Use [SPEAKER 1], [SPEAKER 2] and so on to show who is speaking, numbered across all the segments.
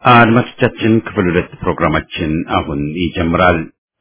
[SPEAKER 1] አድማጮቻችን ክፍል ሁለት ፕሮግራማችን አሁን ይጀምራል።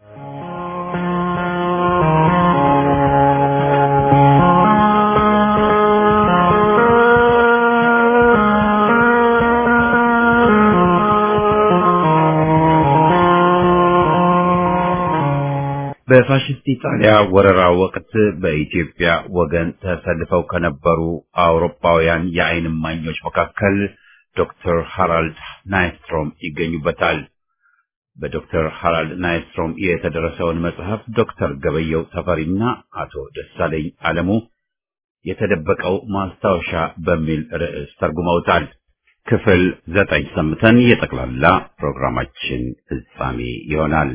[SPEAKER 1] በፋሽስት ኢጣሊያ ወረራ ወቅት በኢትዮጵያ ወገን ተሰልፈው ከነበሩ አውሮፓውያን የዓይን እማኞች መካከል ዶክተር ሃራልድ ናይስትሮም ይገኙበታል። በዶክተር ሃራልድ ናይስትሮም የተደረሰውን መጽሐፍ ዶክተር ገበየው ተፈሪና አቶ ደሳለኝ አለሙ የተደበቀው ማስታወሻ በሚል ርዕስ ተርጉመውታል። ክፍል ዘጠኝ ሰምተን የጠቅላላ ፕሮግራማችን ፍጻሜ ይሆናል።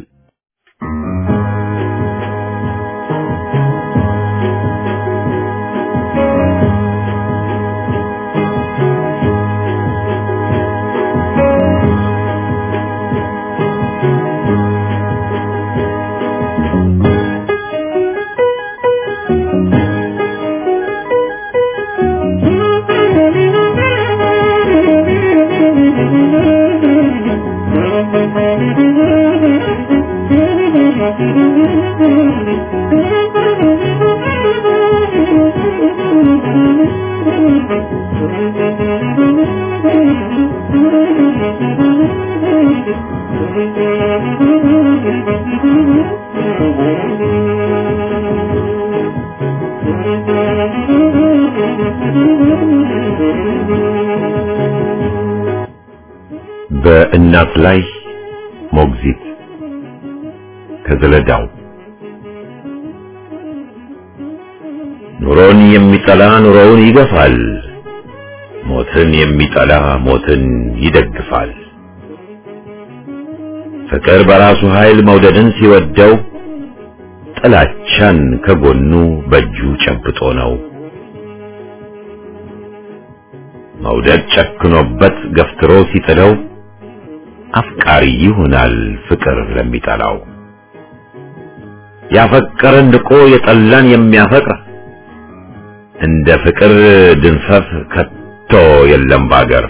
[SPEAKER 1] በእናት ላይ ሞግዚት ከዘለዳው ኑሮን የሚጠላ ኑሮውን ይገፋል፣ ሞትን የሚጠላ ሞትን ይደግፋል። ፍቅር በራሱ ኃይል መውደድን ሲወደው ጥላቻን ከጎኑ በእጁ ጨብጦ ነው። መውደድ ጨክኖበት ገፍትሮ ሲጥለው አፍቃሪ ይሆናል ፍቅር ለሚጠላው። ያፈቀረን ንቆ የጠላን የሚያፈቅር እንደ ፍቅር ድንፈት ከቶ የለም ባገር።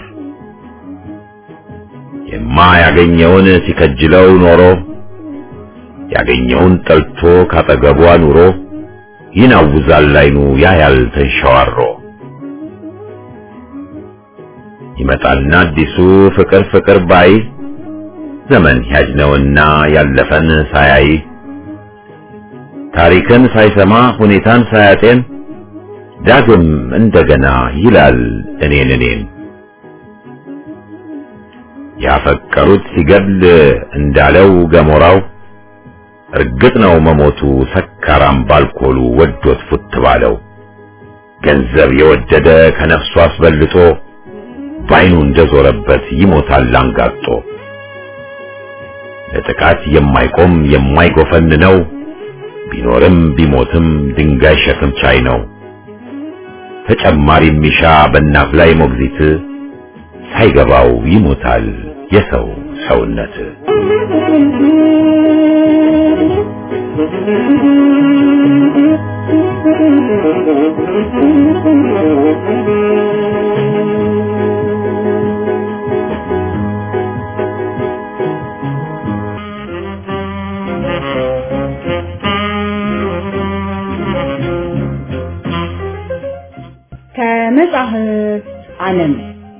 [SPEAKER 1] የማያገኘውን ሲከጅለው ኖሮ ያገኘውን ጠልቶ ካጠገቧ ኑሮ ይናውዛል አይኑ ያያል ተንሸዋሮ። ይመጣልና አዲሱ ፍቅር ፍቅር ባይ ዘመን ያጅ ነውና ያለፈን ሳያይ ታሪክን ሳይሰማ ሁኔታን ሳያጤን ዳግም እንደገና ይላል እኔን እኔን ያፈቀሩት ሲገድል እንዳለው ገሞራው እርግጥ ነው መሞቱ ሰካራም ባልኮሉ ወዶት ፉት ባለው ገንዘብ የወደደ ከነፍሱ አስበልጦ ባይኑ እንደዞረበት ይሞታል አንጋጦ። ለጥቃት የማይቆም የማይጎፈን ነው ቢኖርም ቢሞትም ድንጋይ ሸክም ቻይ ነው። ተጨማሪ ሚሻ በእናት ላይ ሞግዚት ሳይገባው ይሞታል የሰው ሰውነት።
[SPEAKER 2] ከመጽሐፍት ዓለም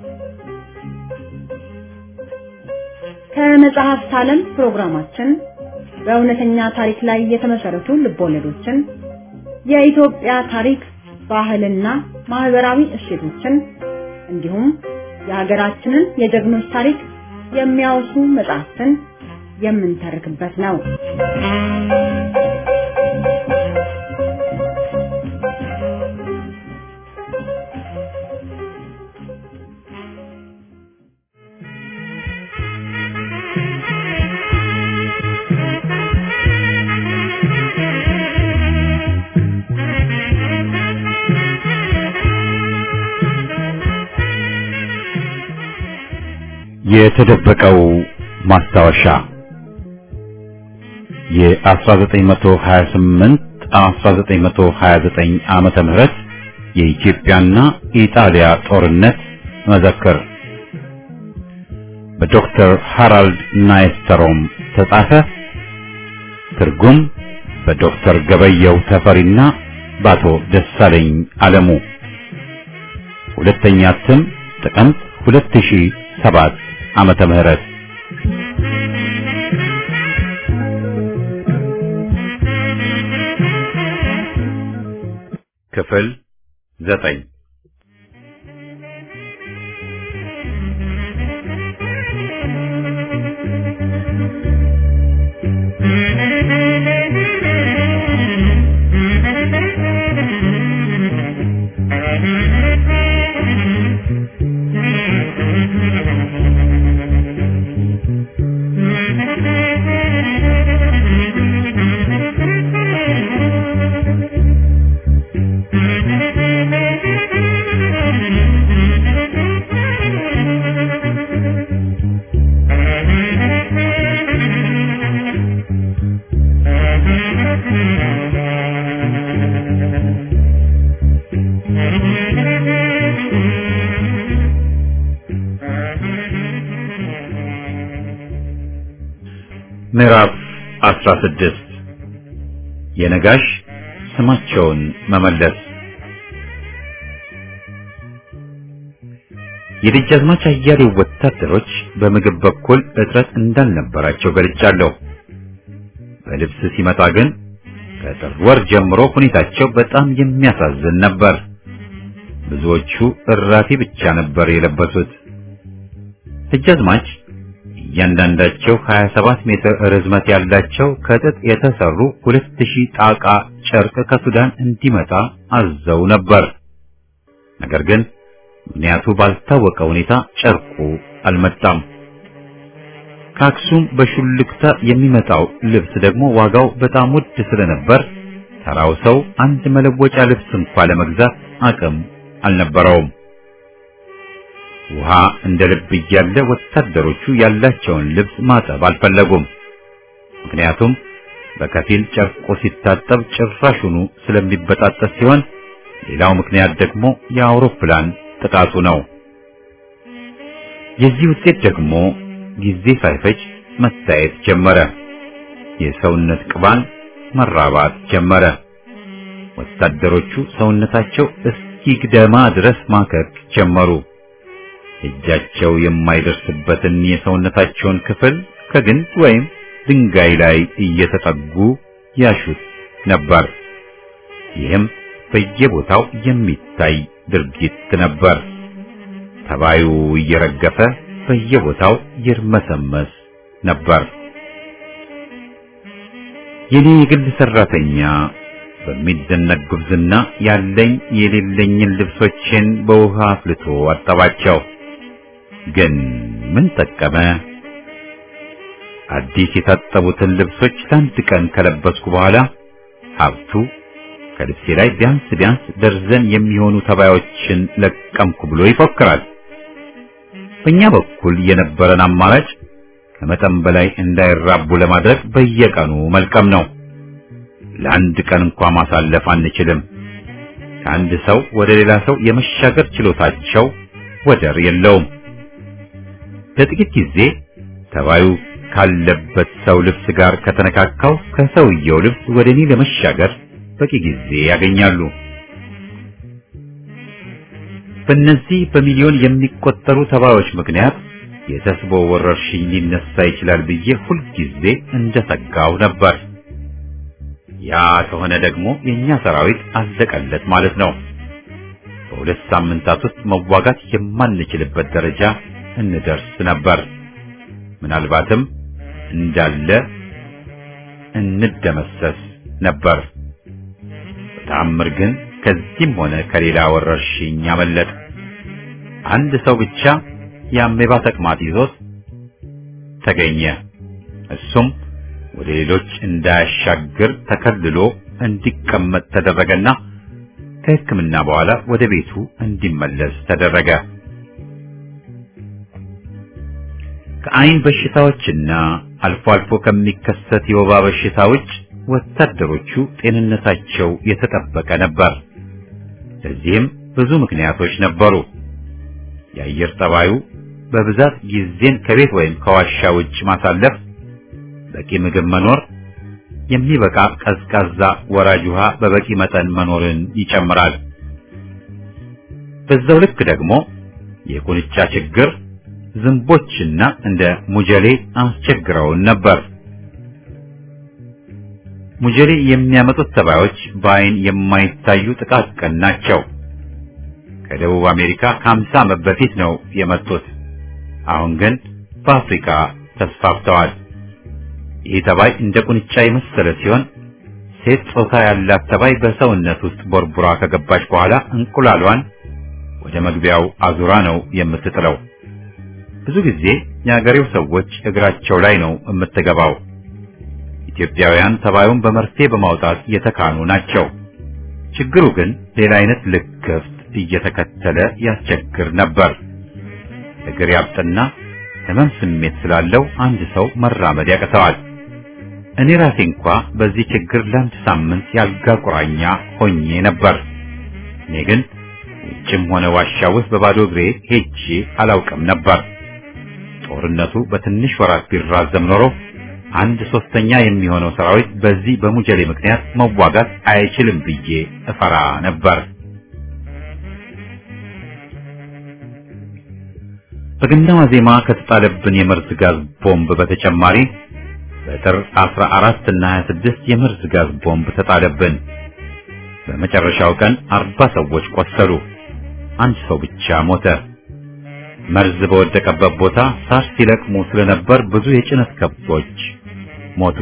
[SPEAKER 2] ከመጽሐፍት ዓለም ፕሮግራማችን በእውነተኛ ታሪክ ላይ የተመሰረቱ ልቦለዶችን፣ የኢትዮጵያ ታሪክ፣ ባህልና ማህበራዊ እሴቶችን እንዲሁም የሀገራችንን የጀግኖች ታሪክ የሚያወሱ መጽሐፍትን የምንተርክበት ነው።
[SPEAKER 1] የተደበቀው ማስታወሻ የ1928 1929 ዓመተ ምህረት የኢትዮጵያና ኢጣሊያ ጦርነት መዘክር በዶክተር ሃራልድ ናይስተሮም ተጻፈ። ትርጉም በዶክተር ገበየው ተፈሪና በአቶ ደሳለኝ አለሙ። ሁለተኛ እትም ጥቅምት 2007 ዓመተ ምህረት ክፍል ዘጠኝ ምዕራፍ 16 የነጋሽ ስማቸውን መመለስ የደጃዝማች አያሌው ወታደሮች በምግብ በኩል እጥረት እንዳልነበራቸው ገልጫለሁ። በልብስ ሲመጣ ግን ከጥር ወር ጀምሮ ሁኔታቸው በጣም የሚያሳዝን ነበር። ብዙዎቹ እራፊ ብቻ ነበር የለበሱት። ደጃዝማች እያንዳንዳቸው 27 ሜትር ርዝመት ያላቸው ከጥጥ የተሰሩ 2000 ጣቃ ጨርቅ ከሱዳን እንዲመጣ አዘው ነበር። ነገር ግን ምክንያቱ ባልታወቀ ሁኔታ ጨርቁ አልመጣም። ከአክሱም በሹልክታ የሚመጣው ልብስ ደግሞ ዋጋው በጣም ውድ ስለነበር ተራው ሰው አንድ መለወጫ ልብስ እንኳ ለመግዛት አቅም አልነበረውም። ውሃ እንደ ልብ እያለ ወታደሮቹ ያላቸውን ልብስ ማጠብ አልፈለጉም። ምክንያቱም በከፊል ጨርቁ ሲታጠብ ጭራሹኑ ስለሚበጣጠስ ሲሆን፣ ሌላው ምክንያት ደግሞ የአውሮፕላን ጥቃቱ ነው። የዚህ ውጤት ደግሞ ጊዜ ሳይፈጅ መታየት ጀመረ። የሰውነት ቅባን መራባት ጀመረ። ወታደሮቹ ሰውነታቸው እስኪግደማ ድረስ ማከክ ጀመሩ። እጃቸው የማይደርስበትን የሰውነታቸውን ክፍል ከግንድ ወይም ድንጋይ ላይ እየተጠጉ ያሹት ነበር። ይህም በየቦታው የሚታይ ድርጊት ነበር። ተባዩ እየረገፈ በየቦታው ይርመሰመስ ነበር። የኔ የግል ሰራተኛ በሚደነቅ ጉብዝና ያለኝ የሌለኝን ልብሶችን በውሃ አፍልቶ አጠባቸው። ግን ምን ጠቀመ? አዲስ የታጠቡትን ልብሶች ለአንድ ቀን ከለበስኩ በኋላ ሀብቱ ከልብሴ ላይ ቢያንስ ቢያንስ ደርዘን የሚሆኑ ተባዮችን ለቀምኩ ብሎ ይፎክራል። በእኛ በኩል የነበረን አማራጭ ከመጠን በላይ እንዳይራቡ ለማድረግ በየቀኑ መልቀም ነው። ለአንድ ቀን እንኳ ማሳለፍ አንችልም። ከአንድ ሰው ወደ ሌላ ሰው የመሻገር ችሎታቸው ወደር የለውም። ለጥቂት ጊዜ ተባዩ ካለበት ሰው ልብስ ጋር ከተነካካው ከሰውየው ልብስ ወደ እኔ ለመሻገር በቂ ጊዜ ያገኛሉ። በእነዚህ በሚሊዮን የሚቆጠሩ ተባዮች ምክንያት የተስቦ ወረርሽኝ ሊነሳ ይችላል ብዬ ሁልጊዜ እንደሰጋው ነበር። ያ ከሆነ ደግሞ የኛ ሰራዊት አለቀለት ማለት ነው። በሁለት ሳምንታት ውስጥ መዋጋት የማንችልበት ደረጃ እንደርስ ነበር። ምናልባትም እንዳለ እንደመሰስ ነበር። በተአምር ግን ከዚህም ሆነ ከሌላ ወረርሽኝ አመለጥ። አንድ ሰው ብቻ የአሜባ ተቅማጥ ይዞት ተገኘ። እሱም ወደ ሌሎች እንዳያሻግር ተከልሎ እንዲቀመጥ ተደረገና ከሕክምና በኋላ ወደ ቤቱ እንዲመለስ ተደረገ። ከአይን በሽታዎችና አልፎ አልፎ ከሚከሰት የወባ በሽታ ውጭ ወታደሮቹ ጤንነታቸው የተጠበቀ ነበር። ለዚህም ብዙ ምክንያቶች ነበሩ። የአየር ጠባዩ በብዛት ጊዜን ከቤት ወይም ከዋሻ ውጭ ማሳለፍ፣ በቂ ምግብ መኖር፣ የሚበቃ ቀዝቃዛ ወራጅ ውሃ በበቂ መጠን መኖርን ይጨምራል። በዛው ልክ ደግሞ የቁንጫ ችግር ዝንቦችና እንደ ሙጀሌ አስቸግረውን ነበር። ሙጀሌ የሚያመጡት ተባዮች በአይን የማይታዩ ጥቃቅን ናቸው። ከደቡብ አሜሪካ ከ50 ዓመት በፊት ነው የመጡት። አሁን ግን በአፍሪካ ተስፋፍተዋል። ይህ ተባይ እንደ ቁንጫ የመሰለ ሲሆን ሴት ጾታ ያላት ተባይ በሰውነት ውስጥ ቦርቡራ ከገባች በኋላ እንቁላሏን ወደ መግቢያው አዙራ ነው የምትጥለው። ብዙ ጊዜ የአገሬው ሰዎች እግራቸው ላይ ነው የምትገባው። ኢትዮጵያውያን ተባዩን በመርፌ በማውጣት የተካኑ ናቸው። ችግሩ ግን ሌላ አይነት ልክፍት እየተከተለ ያስቸግር ነበር። እግር ያብጥና ህመም ስሜት ስላለው አንድ ሰው መራመድ ያቅተዋል። እኔ ራሴ እንኳ በዚህ ችግር ለአንድ ሳምንት ያልጋ ቁራኛ ሆኜ ነበር። እኔ ግን ውጭም ሆነ ዋሻ ውስጥ በባዶ እግሬ ሄጄ አላውቅም ነበር። ጦርነቱ በትንሽ ወራት ቢራዘም ኖሮ አንድ ሶስተኛ የሚሆነው ሰራዊት በዚህ በሙጀሌ ምክንያት መዋጋት አይችልም ብዬ እፈራ ነበር። በገና ዋዜማ ከተጣለብን የመርዝ ጋዝ ቦምብ በተጨማሪ በጥር 14 እና 26 የመርዝ ጋዝ ቦምብ ተጣለብን። በመጨረሻው ቀን አርባ ሰዎች ቆሰሉ። አንድ ሰው ብቻ ሞተ። መርዝ በወደቀበት ቦታ ሳር ሲለቅሙ ስለነበር ብዙ የጭነት ከብቶች ሞቱ።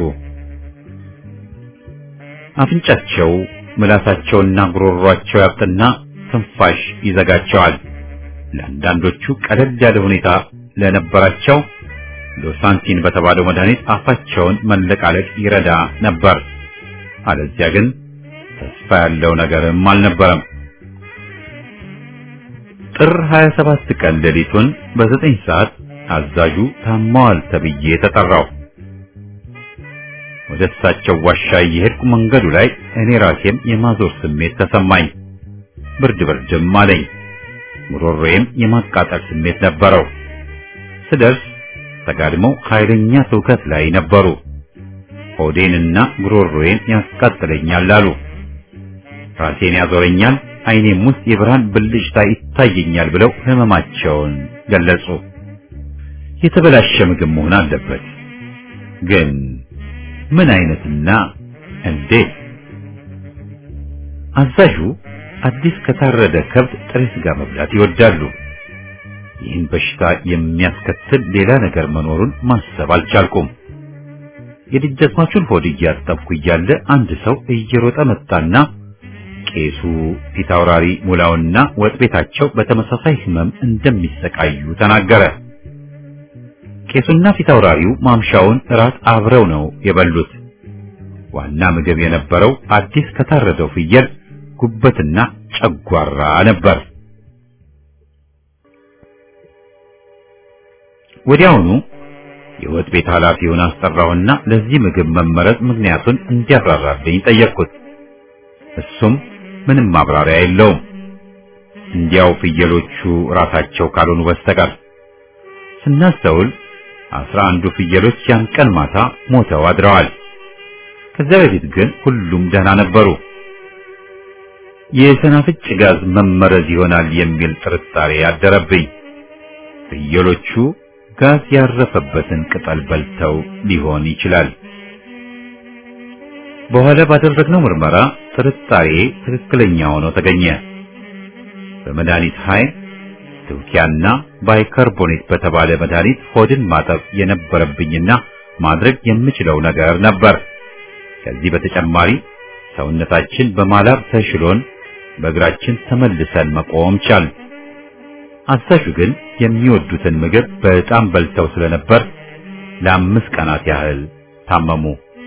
[SPEAKER 1] አፍንጫቸው፣ ምላሳቸውና ጉሮሯቸው ያብጥና ትንፋሽ ይዘጋቸዋል። ለአንዳንዶቹ ቀለል ያለ ሁኔታ ለነበራቸው ሎሳንቲን በተባለው መድኃኒት አፋቸውን መለቃለቅ ይረዳ ነበር። አለዚያ ግን ተስፋ ያለው ነገርም አልነበረም። ጥር 27 ቀን ሌሊቱን በዘጠኝ ሰዓት አዛዡ ታማዋል ተብዬ ተጠራው። ወደ እሳቸው ዋሻ እየሄድኩ መንገዱ ላይ እኔ ራሴም የማዞር ስሜት ተሰማኝ። ብርድ ብርድም አለኝ። ጉሮሮዬም የማቃጠል ስሜት ነበረው። ስደርስ ተጋድመው ኃይለኛ ትውከት ላይ ነበሩ። ሆዴንና ጉሮሮዬን ያስቃጥለኛል አሉ። ራሴን ያዞረኛል፣ ዓይኔም ውስጥ የብርሃን ብልጭታ ይታየኛል ብለው ህመማቸውን ገለጹ። የተበላሸ ምግብ መሆን አለበት። ግን ምን አይነትና እንዴት? አዛዡ አዲስ ከታረደ ከብት ጥሬ ስጋ መብላት ይወዳሉ። ይህን በሽታ የሚያስከትል ሌላ ነገር መኖሩን ማሰብ አልቻልኩም። የደጃዝማቹን ሆድ እያጠብኩ እያለ አንድ ሰው እየሮጠ መጣና ቄሱ ፊታውራሪ ሙላውና ወጥ ቤታቸው በተመሳሳይ ህመም እንደሚሰቃዩ ተናገረ። ቄሱና ፊታውራሪው ማምሻውን እራት አብረው ነው የበሉት። ዋና ምግብ የነበረው አዲስ ከታረደው ፍየል ጉበትና ጨጓራ ነበር። ወዲያውኑ የወጥ ቤት ኃላፊውን አስጠራውና ለዚህ ምግብ መመረጥ ምክንያቱን እንዲያብራራልኝ ጠየቅኩት። እሱም ምንም ማብራሪያ የለውም፣ እንዲያው ፍየሎቹ ራሳቸው ካልሆኑ በስተቀር። ስናስተውል አስራ አንዱ ፍየሎች ያን ቀን ማታ ሞተው አድረዋል። ከዚያ በፊት ግን ሁሉም ደህና ነበሩ። የሰናፍጭ ጋዝ መመረዝ ይሆናል የሚል ጥርጣሬ አደረብኝ። ፍየሎቹ ጋዝ ያረፈበትን ቅጠል በልተው ሊሆን ይችላል። በኋላ ባደረግነው ምርመራ ጥርጣሬ ትክክለኛ ሆኖ ተገኘ። በመድኃኒት ኃይል ትውኪያና ባይካርቦኔት በተባለ መድኃኒት ሆድን ማጠብ የነበረብኝና ማድረግ የምችለው ነገር ነበር። ከዚህ በተጨማሪ ሰውነታችን በማላብ ተሽሎን በእግራችን ተመልሰን መቆም ቻል። አዛዡ ግን የሚወዱትን ምግብ በጣም በልተው ስለነበር ለአምስት ቀናት ያህል ታመሙ።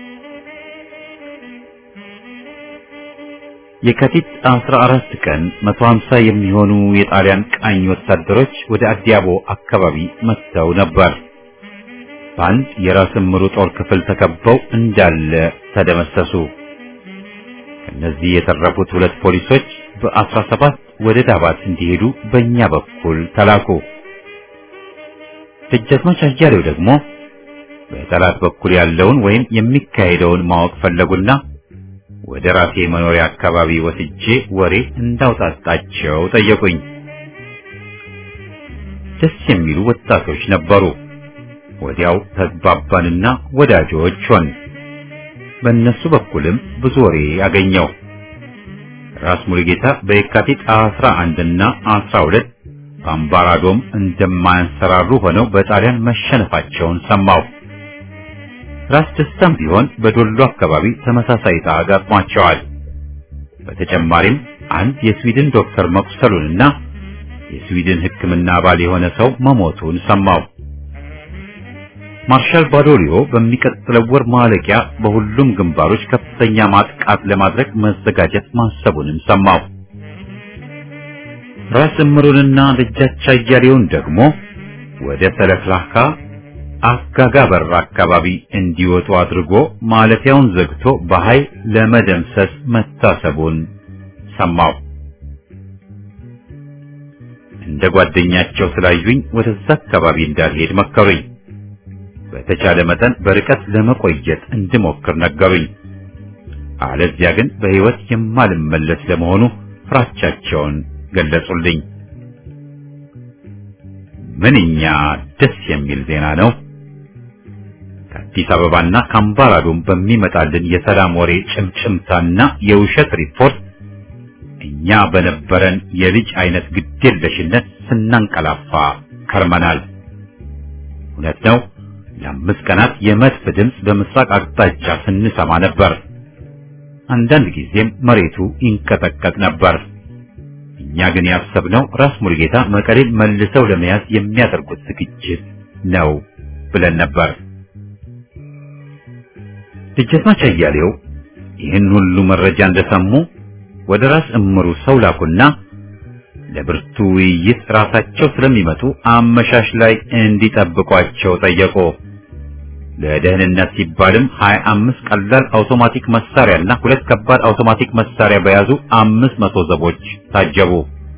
[SPEAKER 1] የካቲት 14 ቀን 150 የሚሆኑ የጣሊያን ቃኝ ወታደሮች ወደ አዲያቦ አካባቢ መጥተው ነበር። በአንድ የራስ ምሩ ጦር ክፍል ተከበው እንዳለ ተደመሰሱ። ከነዚህ የተረፉት ሁለት ፖሊሶች በ17 ወደ ዳባት እንዲሄዱ በእኛ በኩል ተላኩ። ደጃዝማች አያሌው ደግሞ በጠላት በኩል ያለውን ወይም የሚካሄደውን ማወቅ ፈለጉና ወደ ራሴ መኖሪያ አካባቢ ወስጄ ወሬ እንዳውጣጣቸው ጠየቁኝ። ደስ የሚሉ ወጣቶች ነበሩ። ወዲያው ተግባባንና ወዳጆች ሆን። በእነሱ በኩልም ብዙ ወሬ አገኘው። ራስ ሙሉጌታ በየካቲት 11 እና 12 በአምባራዶም እንደማያንሰራሩ ሆነው በጣሊያን መሸነፋቸውን ሰማው። ራስ ደስታም ቢሆን በዶሎ አካባቢ ተመሳሳይ ዕጣ አጋጥሟቸዋል። በተጨማሪም አንድ የስዊድን ዶክተር መቁሰሉንና የስዊድን ሕክምና አባል የሆነ ሰው መሞቱን ሰማው። ማርሻል ባዶሊዮ በሚቀጥለው ወር ማለቂያ በሁሉም ግንባሮች ከፍተኛ ማጥቃት ለማድረግ መዘጋጀት ማሰቡንም ሰማው። ራስ እምሩንና ደጃች አያሌውን ደግሞ ወደ ሰለፍላካ አጋጋ በር አካባቢ እንዲወጡ አድርጎ ማለፊያውን ዘግቶ በኃይል ለመደምሰስ መታሰቡን ሰማው። እንደ ጓደኛቸው ስላዩኝ ወደዛ አካባቢ እንዳልሄድ መከሩኝ። በተቻለ መጠን በርቀት ለመቆየት እንድሞክር ነገሩኝ። አለዚያ ግን በሕይወት የማልመለስ ለመሆኑ ፍራቻቸውን ገለጹልኝ። ምንኛ ደስ የሚል ዜና ነው! ከአዲስ አበባና ከአምባራዶም በሚመጣልን የሰላም ወሬ ጭምጭምታና የውሸት ሪፖርት እኛ በነበረን የልጅ አይነት ግዴለሽነት ስናንቀላፋ ከርመናል። እውነት ነው። ለአምስት ቀናት የመድፍ ድምፅ በምስራቅ አቅጣጫ ስንሰማ ነበር። አንዳንድ ጊዜም መሬቱ ይንቀጠቀጥ ነበር። እኛ ግን ያሰብነው ራስ ሙሉጌታ መቀሌን መልሰው ለመያዝ የሚያደርጉት ዝግጅት ነው ብለን ነበር። ደጃዝማች አያሌው ይህን ሁሉ መረጃ እንደሰሙ ወደ ራስ እምሩ ሰው ላኩና ለብርቱ ውይይት ራሳቸው ስለሚመጡ አመሻሽ ላይ እንዲጠብቋቸው ጠየቁ። ለደህንነት ሲባልም ሀያ አምስት ቀላል አውቶማቲክ መሳሪያና ሁለት ከባድ አውቶማቲክ መሳሪያ በያዙ አምስት መቶ ዘቦች ታጀቡ።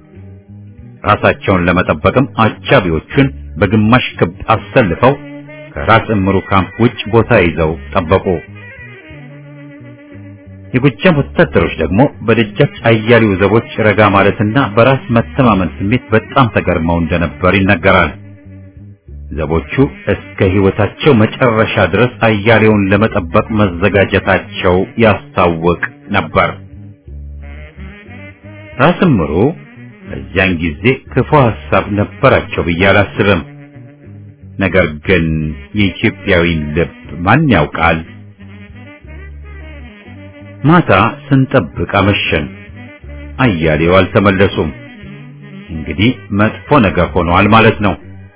[SPEAKER 1] ራሳቸውን ለመጠበቅም አጃቢዎቹን በግማሽ ክብ አሰልፈው ከራስ እምሩ ካምፕ ውጭ ቦታ ይዘው ጠበቁ። የጎጃም ወታደሮች ደግሞ በደጃች አያሌው ዘቦች ረጋ ማለትና በራስ መተማመን ስሜት በጣም ተገርመው እንደነበር ይነገራል። ዘቦቹ እስከ ሕይወታቸው መጨረሻ ድረስ አያሌውን ለመጠበቅ መዘጋጀታቸው ያስታውቅ ነበር። ራስ እምሩ በዚያን ጊዜ ክፉ ሐሳብ ነበራቸው ብዬ አላስብም። ነገር ግን የኢትዮጵያዊን ልብ ማን ያውቃል? ማታ ስንጠብቅ አመሸን። አያሌው አልተመለሱም። እንግዲህ መጥፎ ነገር ሆኗል ማለት ነው።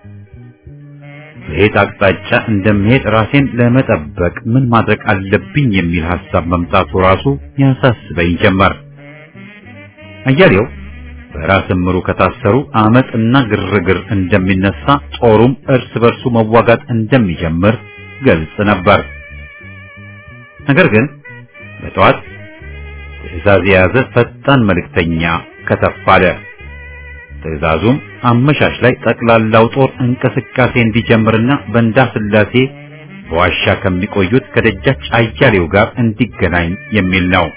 [SPEAKER 1] በየት አቅጣጫ እንደምሄድ ራሴን ለመጠበቅ ምን ማድረግ አለብኝ የሚል ሐሳብ መምጣቱ ራሱ ያሳስበኝ ጀመር። አያሌው በራስ እምሩ ከታሰሩ አመፅና ግርግር እንደሚነሳ፣ ጦሩም እርስ በርሱ መዋጋት እንደሚጀምር ገልጽ ነበር። ነገር ግን በጠዋት ትዕዛዝ የያዘ ፈጣን መልእክተኛ ከተፍ አለ። ትዕዛዙም አመሻሽ ላይ ጠቅላላው ጦር እንቅስቃሴ እንዲጀምርና በእንዳ ስላሴ በዋሻ ከሚቆዩት ከደጃች አያሌው ጋር እንዲገናኝ የሚል ነው።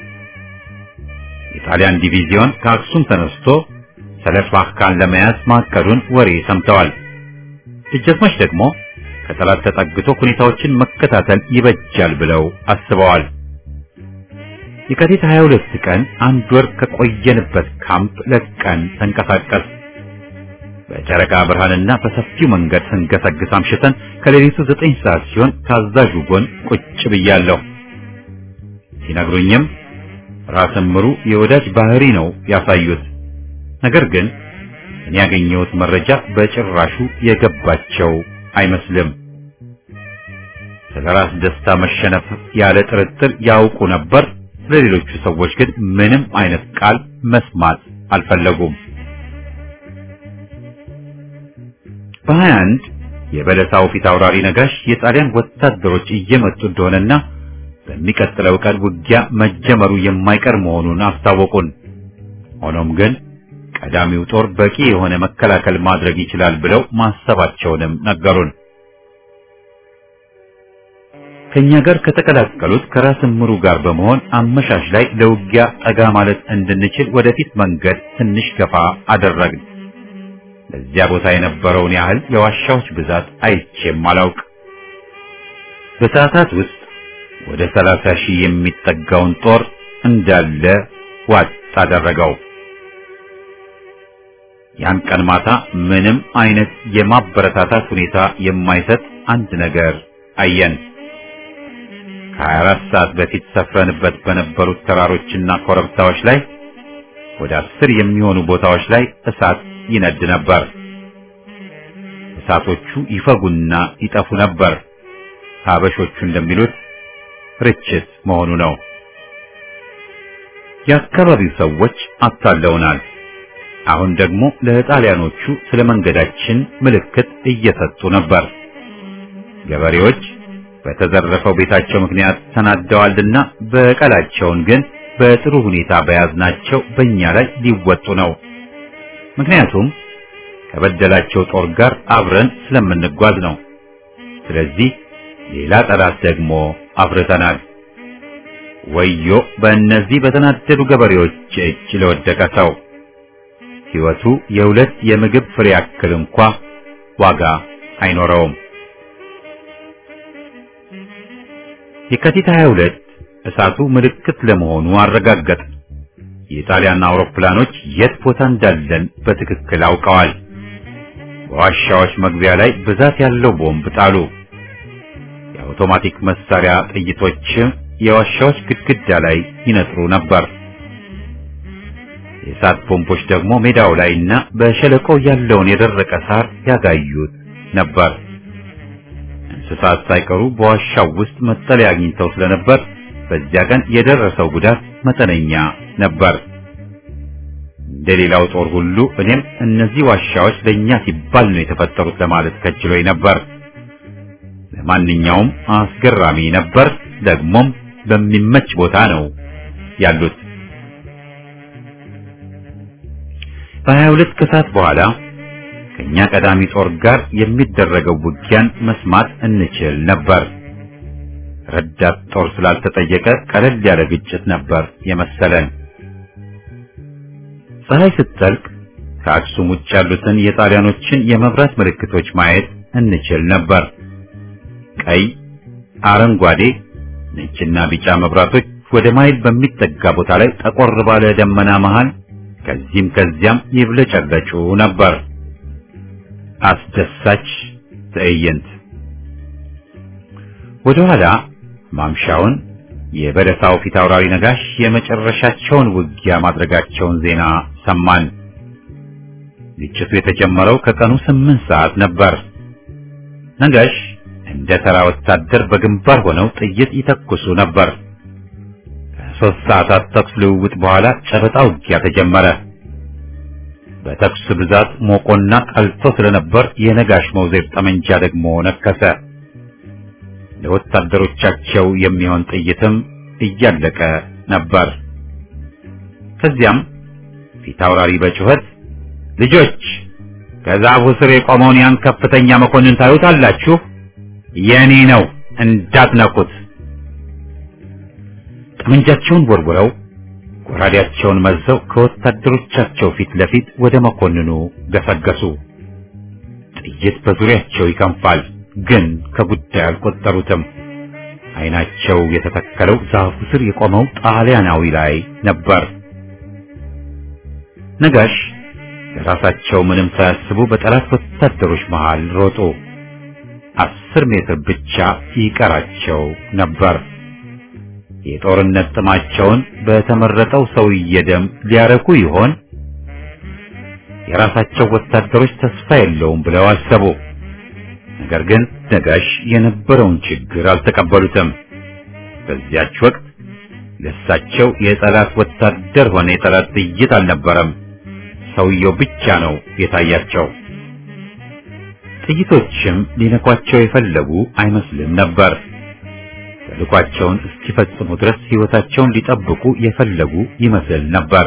[SPEAKER 1] የጣሊያን ዲቪዚዮን ከአክሱም ተነስቶ ሰለፍላካን ለመያዝ ማቀዱን ወሬ ሰምተዋል። ደጃዝማች ደግሞ ከጠላት ተጠግቶ ሁኔታዎችን መከታተል ይበጃል ብለው አስበዋል። የካቲት 22 ቀን አንድ ወር ከቆየንበት ካምፕ ለቀን ተንቀሳቀስ። በጨረቃ ብርሃንና በሰፊው መንገድ ስንገሰግስ አምሽተን ከሌሊቱ ዘጠኝ ሰዓት ሲሆን ታዛዡ ጎን ቁጭ ብያለሁ። ሲነግሩኝም ራስ እምሩ የወዳጅ ባህሪ ነው ያሳዩት። ነገር ግን እኔ ያገኘሁት መረጃ በጭራሹ የገባቸው አይመስልም። ስለ ራስ ደስታ መሸነፍ ያለ ጥርጥር ያውቁ ነበር። ለሌሎቹ ሰዎች ግን ምንም አይነት ቃል መስማት አልፈለጉም። በሀያ አንድ የበለሳው ፊት አውራሪ ነጋሽ የጣሊያን ወታደሮች እየመጡ እንደሆነና በሚቀጥለው ቀን ውጊያ መጀመሩ የማይቀር መሆኑን አስታወቁን። ሆኖም ግን ቀዳሚው ጦር በቂ የሆነ መከላከል ማድረግ ይችላል ብለው ማሰባቸውንም ነገሩን። ከኛ ጋር ከተቀላቀሉት ከራስ ምሩ ጋር በመሆን አመሻሽ ላይ ለውጊያ ጠጋ ማለት እንድንችል ወደፊት መንገድ ትንሽ ገፋ አደረግን። ለዚያ ቦታ የነበረውን ያህል የዋሻዎች ብዛት አይቼም አላውቅ። በሰዓታት ውስጥ ወደ ሰላሳ ሺህ የሚጠጋውን ጦር እንዳለ ዋጥ አደረገው። ያን ቀን ማታ ምንም አይነት የማበረታታት ሁኔታ የማይሰጥ አንድ ነገር አየን። ከ24 ሰዓት በፊት ሰፍረንበት በነበሩት ተራሮችና ኮረብታዎች ላይ ወደ አስር የሚሆኑ ቦታዎች ላይ እሳት ይነድ ነበር። እሳቶቹ ይፈጉና ይጠፉ ነበር። ሀበሾቹ እንደሚሉት ርችት መሆኑ ነው። የአካባቢው ሰዎች አታለውናል። አሁን ደግሞ ለጣሊያኖቹ ስለ መንገዳችን ምልክት እየሰጡ ነበር። ገበሬዎች በተዘረፈው ቤታቸው ምክንያት ተናደዋልና በቀላቸውን ግን በጥሩ ሁኔታ በያዝናቸው በእኛ ላይ ሊወጡ ነው። ምክንያቱም ከበደላቸው ጦር ጋር አብረን ስለምንጓዝ ነው። ስለዚህ ሌላ ጠላት ደግሞ አፍርተናል። ወዮ በእነዚህ በተናደዱ ገበሬዎች እጅ ለወደቀ ሰው ሕይወቱ የሁለት የምግብ ፍሬ ያክል እንኳ ዋጋ አይኖረውም። የካቲት 22 እሳቱ ምልክት ለመሆኑ አረጋገጥ። የጣሊያን አውሮፕላኖች የት ቦታ እንዳለን በትክክል አውቀዋል። በዋሻዎች መግቢያ ላይ ብዛት ያለው ቦምብ ጣሉ። የአውቶማቲክ መሳሪያ ጥይቶች የዋሻዎች ግድግዳ ላይ ይነጥሩ ነበር። የእሳት ቦምቦች ደግሞ ሜዳው ላይና በሸለቆው ያለውን የደረቀ ሳር ያጋዩት ነበር። እንስሳት ሳይቀሩ በዋሻው ውስጥ መጠለያ አግኝተው ስለነበር በዚያ ቀን የደረሰው ጉዳት መጠነኛ ነበር። እንደሌላው ጦር ሁሉ እኔም እነዚህ ዋሻዎች ለኛ ሲባል ነው የተፈጠሩት ለማለት ከችሎኝ ነበር። ለማንኛውም አስገራሚ ነበር። ደግሞም በሚመች ቦታ ነው ያሉት። በሀያ ሁለት ከሰዓት በኋላ ከኛ ቀዳሚ ጦር ጋር የሚደረገው ውጊያን መስማት እንችል ነበር። ረዳት ጦር ስላልተጠየቀ ቀለል ያለ ግጭት ነበር የመሰለን። ፀሐይ ስትጠልቅ ከአክሱም ውጭ ያሉትን የጣሊያኖችን የመብራት ምልክቶች ማየት እንችል ነበር። ቀይ፣ አረንጓዴ፣ ነጭና ቢጫ መብራቶች ወደ ማይል በሚጠጋ ቦታ ላይ ጠቆር ባለ ደመና መሃል ከዚህም ከዚያም ይብለጨለጩ ነበር። አስደሳች ትዕይንት። ወደ ኋላ ማምሻውን የበለሳው ፊት አውራሪ ነጋሽ የመጨረሻቸውን ውጊያ ማድረጋቸውን ዜና ሰማን። ግጭቱ የተጀመረው ከቀኑ ስምንት ሰዓት ነበር። ነጋሽ እንደ ተራ ወታደር በግንባር ሆነው ጥይት ይተኩሱ ነበር። ከሦስት ሰዓታት ተኩስ ልውውጥ በኋላ ጨበጣ ውጊያ ተጀመረ። በተኩስ ብዛት ሞቆና ቀልጦ ስለነበር የነጋሽ መውዜር ጠመንጃ ደግሞ ነከሰ። ለወታደሮቻቸው የሚሆን ጥይትም እያለቀ ነበር። ከዚያም ፊት አውራሪ በጩኸት ልጆች ከዛፉ ስር የቆመውን ያን ከፍተኛ መኮንን ታዩታላችሁ? የኔ ነው እንዳትነኩት። ጠመንጃቸውን ወርውረው ጎራዴያቸውን መዘው ከወታደሮቻቸው ፊት ለፊት ወደ መኮንኑ ገሰገሱ። ጥይት በዙሪያቸው ይከንፋል፣ ግን ከጉዳይ አልቆጠሩትም። ዓይናቸው የተተከለው ዛፉ ስር የቆመው ጣሊያናዊ ላይ ነበር። ነጋሽ ለራሳቸው ምንም ሳያስቡ በጠላት ወታደሮች መሃል ሮጡ። አስር ሜትር ብቻ ይቀራቸው ነበር። የጦርነት ጥማቸውን በተመረጠው ሰውዬ ደም ሊያረኩ ይሆን? የራሳቸው ወታደሮች ተስፋ የለውም ብለው አሰቡ። ነገር ግን ነጋሽ የነበረውን ችግር አልተቀበሉትም። በዚያች ወቅት ለሳቸው የጠላት ወታደር ሆነ የጠላት ጥይት አልነበረም። ሰውየው ብቻ ነው የታያቸው። ጥይቶችም ሊነኳቸው የፈለጉ አይመስልም ነበር። ተልኳቸውን እስኪፈጽሙ ድረስ ሕይወታቸውን ሊጠብቁ የፈለጉ ይመስል ነበር።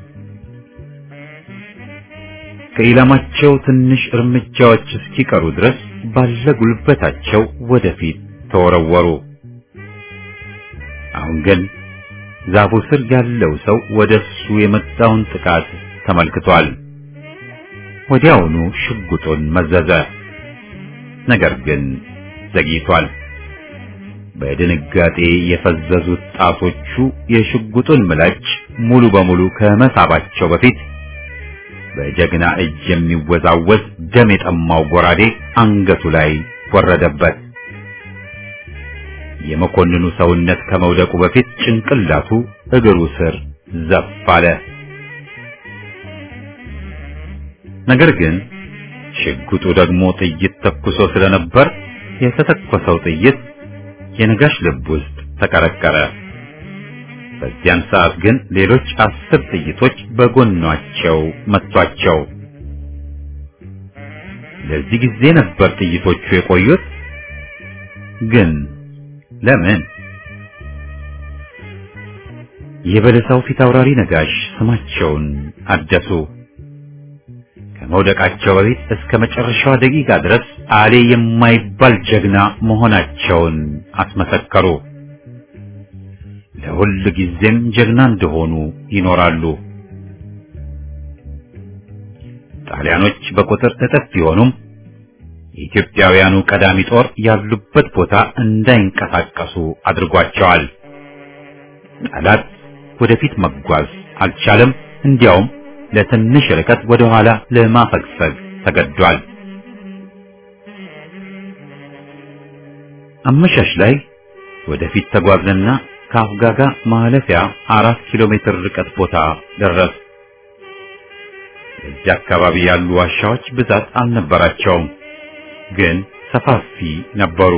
[SPEAKER 1] ከኢላማቸው ትንሽ እርምጃዎች እስኪቀሩ ድረስ ባለ ጉልበታቸው ወደፊት ተወረወሩ። አሁን ግን ዛፉ ስር ያለው ሰው ወደሱ የመጣውን ጥቃት ተመልክቷል። ወዲያውኑ ሽጉጡን መዘዘ። ነገር ግን ዘግይቷል። በድንጋጤ የፈዘዙት ጣቶቹ የሽጉጡን ምላጭ ሙሉ በሙሉ ከመሳባቸው በፊት በጀግና እጅ የሚወዛወዝ ደም የጠማው ጎራዴ አንገቱ ላይ ወረደበት። የመኮንኑ ሰውነት ከመውደቁ በፊት ጭንቅላቱ እግሩ ስር ዘፍ አለ። ነገር ግን ሽጉጡ ደግሞ ጥይት ተኩሶ ስለነበር የተተኮሰው ጥይት የነጋሽ ልብ ውስጥ ተቀረቀረ። በዚያን ሰዓት ግን ሌሎች አስር ጥይቶች በጎኗቸው መቷቸው። ለዚህ ጊዜ ነበር ጥይቶቹ የቆዩት። ግን ለምን? የበለሳው ፊት አውራሪ ነጋሽ ስማቸውን አደሱ። ከመውደቃቸው በፊት እስከ መጨረሻዋ ደቂቃ ድረስ አሌ የማይባል ጀግና መሆናቸውን አስመሰከሩ። ለሁል ጊዜም ጀግና እንደሆኑ ይኖራሉ። ጣሊያኖች በቁጥር እጥፍ ቢሆኑም የኢትዮጵያውያኑ ቀዳሚ ጦር ያሉበት ቦታ እንዳይንቀሳቀሱ አድርጓቸዋል። ጠላት ወደፊት መጓዝ አልቻለም። እንዲያውም ለትንሽ ርቀት ወደ ኋላ ለማፈግፈግ ተገዷል። አመሻሽ ላይ ወደፊት ተጓዝንና ከአፍጋጋ ማለፊያ አራት ኪሎ ሜትር ርቀት ቦታ ደረስ። እዚህ አካባቢ ያሉ ዋሻዎች ብዛት አልነበራቸውም፣ ግን ሰፋፊ ነበሩ።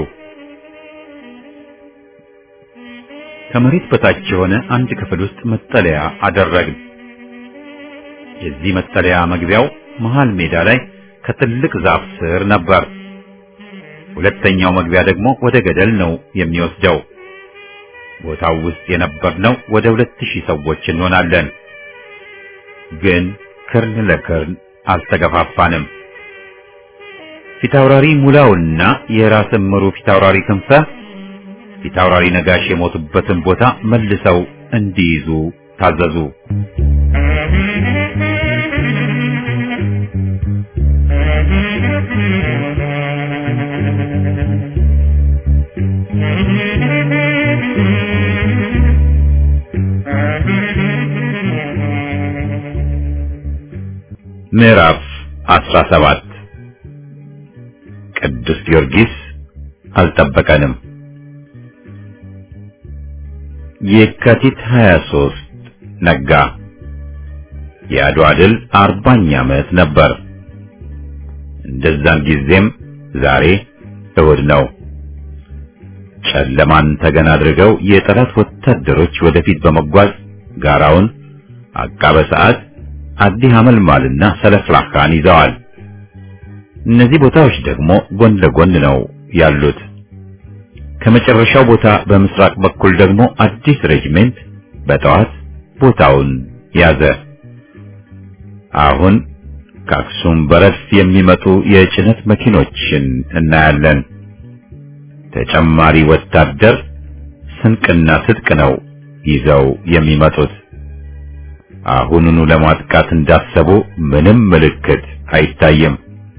[SPEAKER 1] ከመሬት በታች የሆነ አንድ ክፍል ውስጥ መጠለያ አደረግን። የዚህ መጠለያ መግቢያው መሃል ሜዳ ላይ ከትልቅ ዛፍ ስር ነበር። ሁለተኛው መግቢያ ደግሞ ወደ ገደል ነው የሚወስደው። ቦታው ውስጥ የነበርነው ወደ ሁለት ሺህ ሰዎች እንሆናለን። ግን ክርን ለክርን አልተገፋፋንም። ፊታውራሪ ሙላውና የራስ እምሩ ፊታውራሪ ክንፈ ፊታውራሪ ነጋሽ የሞቱበትን ቦታ መልሰው እንዲይዙ ታዘዙ። ምዕራፍ 17 ቅዱስ ጊዮርጊስ አልጠበቀንም። የካቲት 23 ነጋ። የአድዋ ድል አርባኛ ዓመት ነበር። እንደዛን ጊዜም ዛሬ እሁድ ነው። ጨለማን ተገን አድርገው የጠላት ወታደሮች ወደፊት በመጓዝ ጋራውን፣ አቃበ ሰዓት፣ አዲ ሐመልማልና ሰለፍላካን ይዘዋል። እነዚህ ቦታዎች ደግሞ ጎን ለጎን ነው ያሉት። ከመጨረሻው ቦታ በምስራቅ በኩል ደግሞ አዲስ ሬጅሜንት በጠዋት ቦታውን ያዘ። አሁን ከአክሱም በረድፍ የሚመጡ የጭነት መኪኖችን እናያለን። ተጨማሪ ወታደር ስንቅና ትጥቅ ነው ይዘው የሚመጡት። አሁኑኑ ለማጥቃት እንዳሰቡ ምንም ምልክት አይታይም።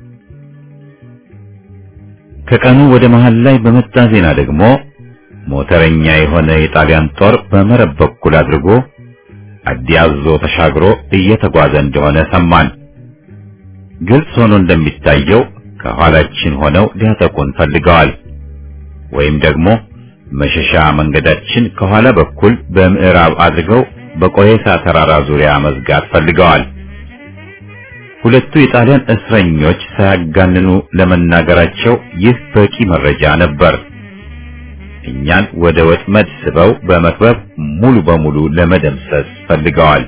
[SPEAKER 1] ከቀኑ ወደ መሃል ላይ በመጣ ዜና ደግሞ ሞተረኛ የሆነ የጣሊያን ጦር በመረብ በኩል አድርጎ አዲያዞ ተሻግሮ እየተጓዘ እንደሆነ ሰማን። ግልጽ ሆኖ እንደሚታየው ከኋላችን ሆነው ሊያጠቁን ፈልገዋል። ወይም ደግሞ መሸሻ መንገዳችን ከኋላ በኩል በምዕራብ አድርገው በቆየሳ ተራራ ዙሪያ መዝጋት ፈልገዋል። ሁለቱ የጣሊያን እስረኞች ሳያጋንኑ ለመናገራቸው ይህ በቂ መረጃ ነበር። እኛን ወደ ወጥመድ ስበው በመክበብ ሙሉ በሙሉ ለመደምሰስ ፈልገዋል።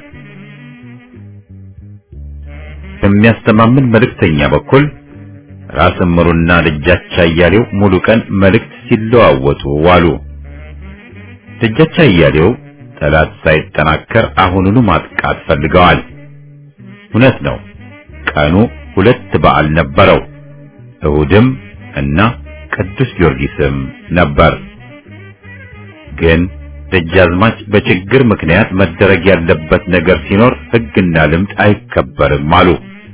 [SPEAKER 1] በሚያስተማምን መልእክተኛ በኩል ራስ እምሩና ደጃች አያሌው ሙሉ ቀን መልእክት ሲለዋወጡ ዋሉ። ደጃች አያሌው ጠላት ሳይጠናከር አሁኑኑ ማጥቃት ፈልገዋል። እውነት ነው። ቀኑ ሁለት በዓል ነበረው። እሁድም እና ቅዱስ ጊዮርጊስም ነበር። ግን ደጃዝማች በችግር ምክንያት መደረግ ያለበት ነገር ሲኖር ሕግና ልምድ አይከበርም አሉ።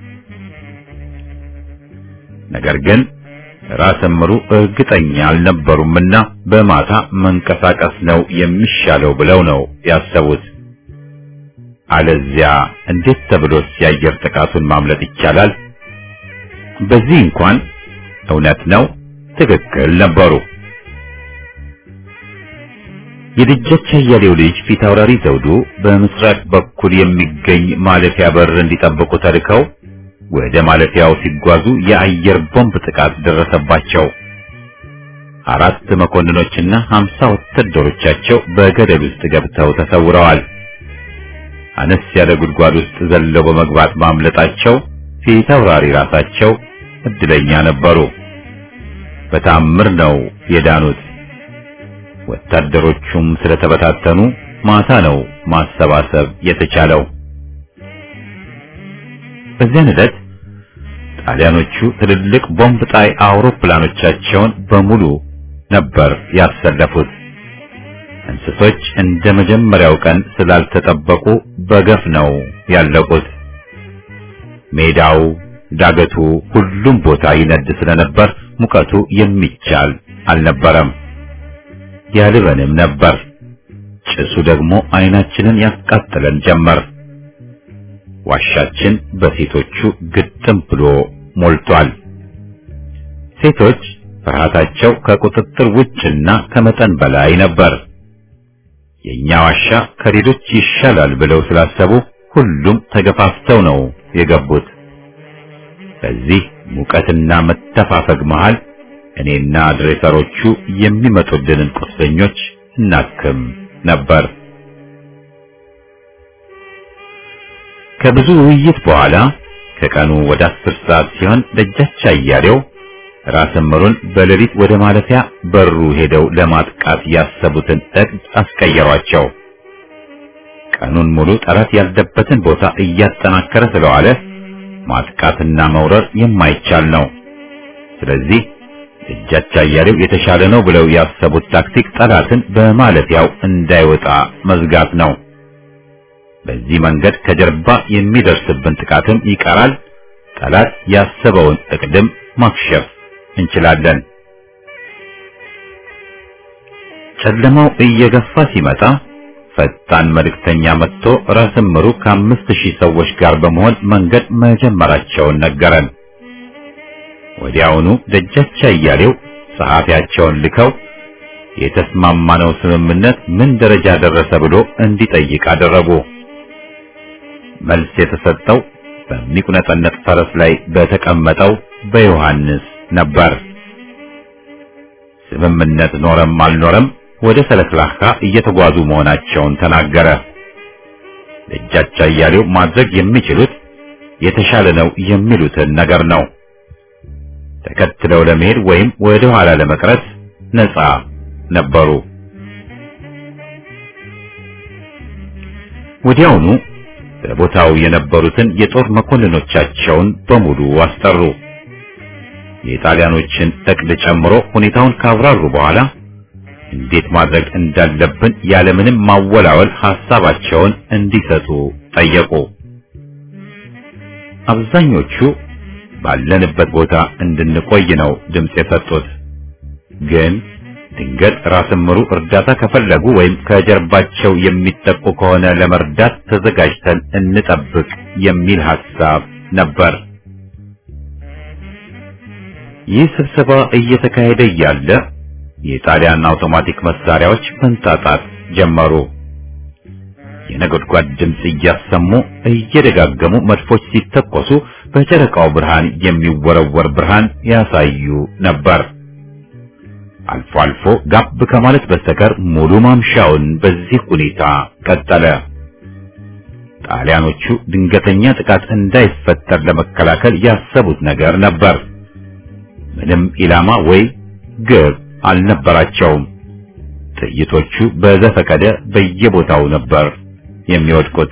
[SPEAKER 1] ነገር ግን ራስ እምሩ እርግጠኛ አልነበሩምና በማታ መንቀሳቀስ ነው የሚሻለው ብለው ነው ያሰቡት። አለዚያ እንዴት ተብሎስ የአየር ጥቃቱን ማምለጥ ይቻላል? በዚህ እንኳን እውነት ነው፣ ትክክል ነበሩ። የደጃች አያሌው ልጅ ፊት አውራሪ ዘውዱ በምስራቅ በኩል የሚገኝ ማለፊያ በር እንዲጠብቁ ተልከው ወደ ማለፊያው ሲጓዙ የአየር ቦምብ ጥቃት ደረሰባቸው። አራት መኮንኖችና ሀምሳ ወታደሮቻቸው በገደል ውስጥ ገብተው ተሰውረዋል። አነስ ያለ ጉድጓድ ውስጥ ዘለው በመግባት ማምለጣቸው ፊት አውራሪ ራሳቸው እድለኛ ነበሩ። በታምር ነው የዳኑት። ወታደሮቹም ስለተበታተኑ ማታ ነው ማሰባሰብ የተቻለው። በዚያን ዕለት ጣሊያኖቹ ትልልቅ ቦምብ ጣይ አውሮፕላኖቻቸውን በሙሉ ነበር ያሰለፉት። እንስሶች እንደ መጀመሪያው ቀን ስላልተጠበቁ በገፍ ነው ያለቁት። ሜዳው፣ ዳገቱ፣ ሁሉም ቦታ ይነድ ስለነበር ሙቀቱ የሚቻል አልነበረም። ያልበንም ነበር። ጭሱ ደግሞ አይናችንን ያቃጥለን ጀመር። ዋሻችን በሴቶቹ ግጥም ብሎ ሞልቷል። ሴቶች ፍርሃታቸው ከቁጥጥር ውጭና ከመጠን በላይ ነበር። የኛ ዋሻ ከሌሎች ይሻላል ብለው ስላሰቡ ሁሉም ተገፋፍተው ነው የገቡት። በዚህ ሙቀትና መተፋፈግ መሃል እኔና ድሬሰሮቹ የሚመጡልንን ቁስለኞች እናክም ነበር። ከብዙ ውይይት በኋላ ከቀኑ ወደ አስር ሰዓት ሲሆን ደጃች አያሌው ራስ እምሩን በሌሊት ወደ ማለፊያ በሩ ሄደው ለማጥቃት ያሰቡትን እቅድ አስቀየሯቸው። ቀኑን ሙሉ ጠላት ያለበትን ቦታ እያጠናከረ ስለዋለ ማጥቃትና መውረር የማይቻል ነው። ስለዚህ ደጃች አያሌው የተሻለ ነው ብለው ያሰቡት ታክቲክ ጠላትን በማለፊያው እንዳይወጣ መዝጋት ነው። በዚህ መንገድ ከጀርባ የሚደርስብን ጥቃትም ይቀራል። ጠላት ያሰበውን እቅድም ማክሸፍ እንችላለን። ጨለማው እየገፋ ሲመጣ ፈጣን መልእክተኛ መጥቶ ራስ እምሩ ከአምስት ሺህ ሰዎች ጋር በመሆን መንገድ መጀመራቸውን ነገረን። ወዲያውኑ ደጃች አያሌው ጸሐፊያቸውን ልከው የተስማማነው ስምምነት ምን ደረጃ ደረሰ ብሎ እንዲጠይቅ አደረጉ። መልስ የተሰጠው በሚቁነጠነጥ ፈረስ ላይ በተቀመጠው በዮሐንስ ነበር። ስምምነት ኖረም አልኖረም ወደ ሰለክላካ እየተጓዙ መሆናቸውን ተናገረ። ደጃች አያሌው ማድረግ የሚችሉት የተሻለ ነው የሚሉትን ነገር ነው። ተከትለው ለመሄድ ወይም ወደ ኋላ ለመቅረት ነፃ ነበሩ። ወዲያውኑ በቦታው የነበሩትን የጦር መኮንኖቻቸውን በሙሉ አስጠሩ። የጣሊያኖችን እቅድ ጨምሮ ሁኔታውን ካብራሩ በኋላ እንዴት ማድረግ እንዳለብን ያለምንም ማወላወል ሐሳባቸውን እንዲሰጡ ጠየቁ። አብዛኞቹ ባለንበት ቦታ እንድንቆይ ነው ድምፅ የሰጡት። ግን ድንገት ራስ እምሩ እርዳታ ከፈለጉ ወይም ከጀርባቸው የሚጠቁ ከሆነ ለመርዳት ተዘጋጅተን እንጠብቅ የሚል ሐሳብ ነበር። ይህ ስብሰባ እየተካሄደ እያለ የጣሊያን አውቶማቲክ መሳሪያዎች መንጣጣት ጀመሩ። የነጎድጓድ ድምፅ እያሰሙ እየደጋገሙ መድፎች ሲተኮሱ በጨረቃው ብርሃን የሚወረወር ብርሃን ያሳዩ ነበር። አልፎ አልፎ ጋብ ከማለት በስተቀር ሙሉ ማምሻውን በዚህ ሁኔታ ቀጠለ። ጣሊያኖቹ ድንገተኛ ጥቃት እንዳይፈጠር ለመከላከል ያሰቡት ነገር ነበር። ምንም ኢላማ ወይ ግብ አልነበራቸውም። ጥይቶቹ በዘፈቀደ በየቦታው ነበር የሚወድቁት።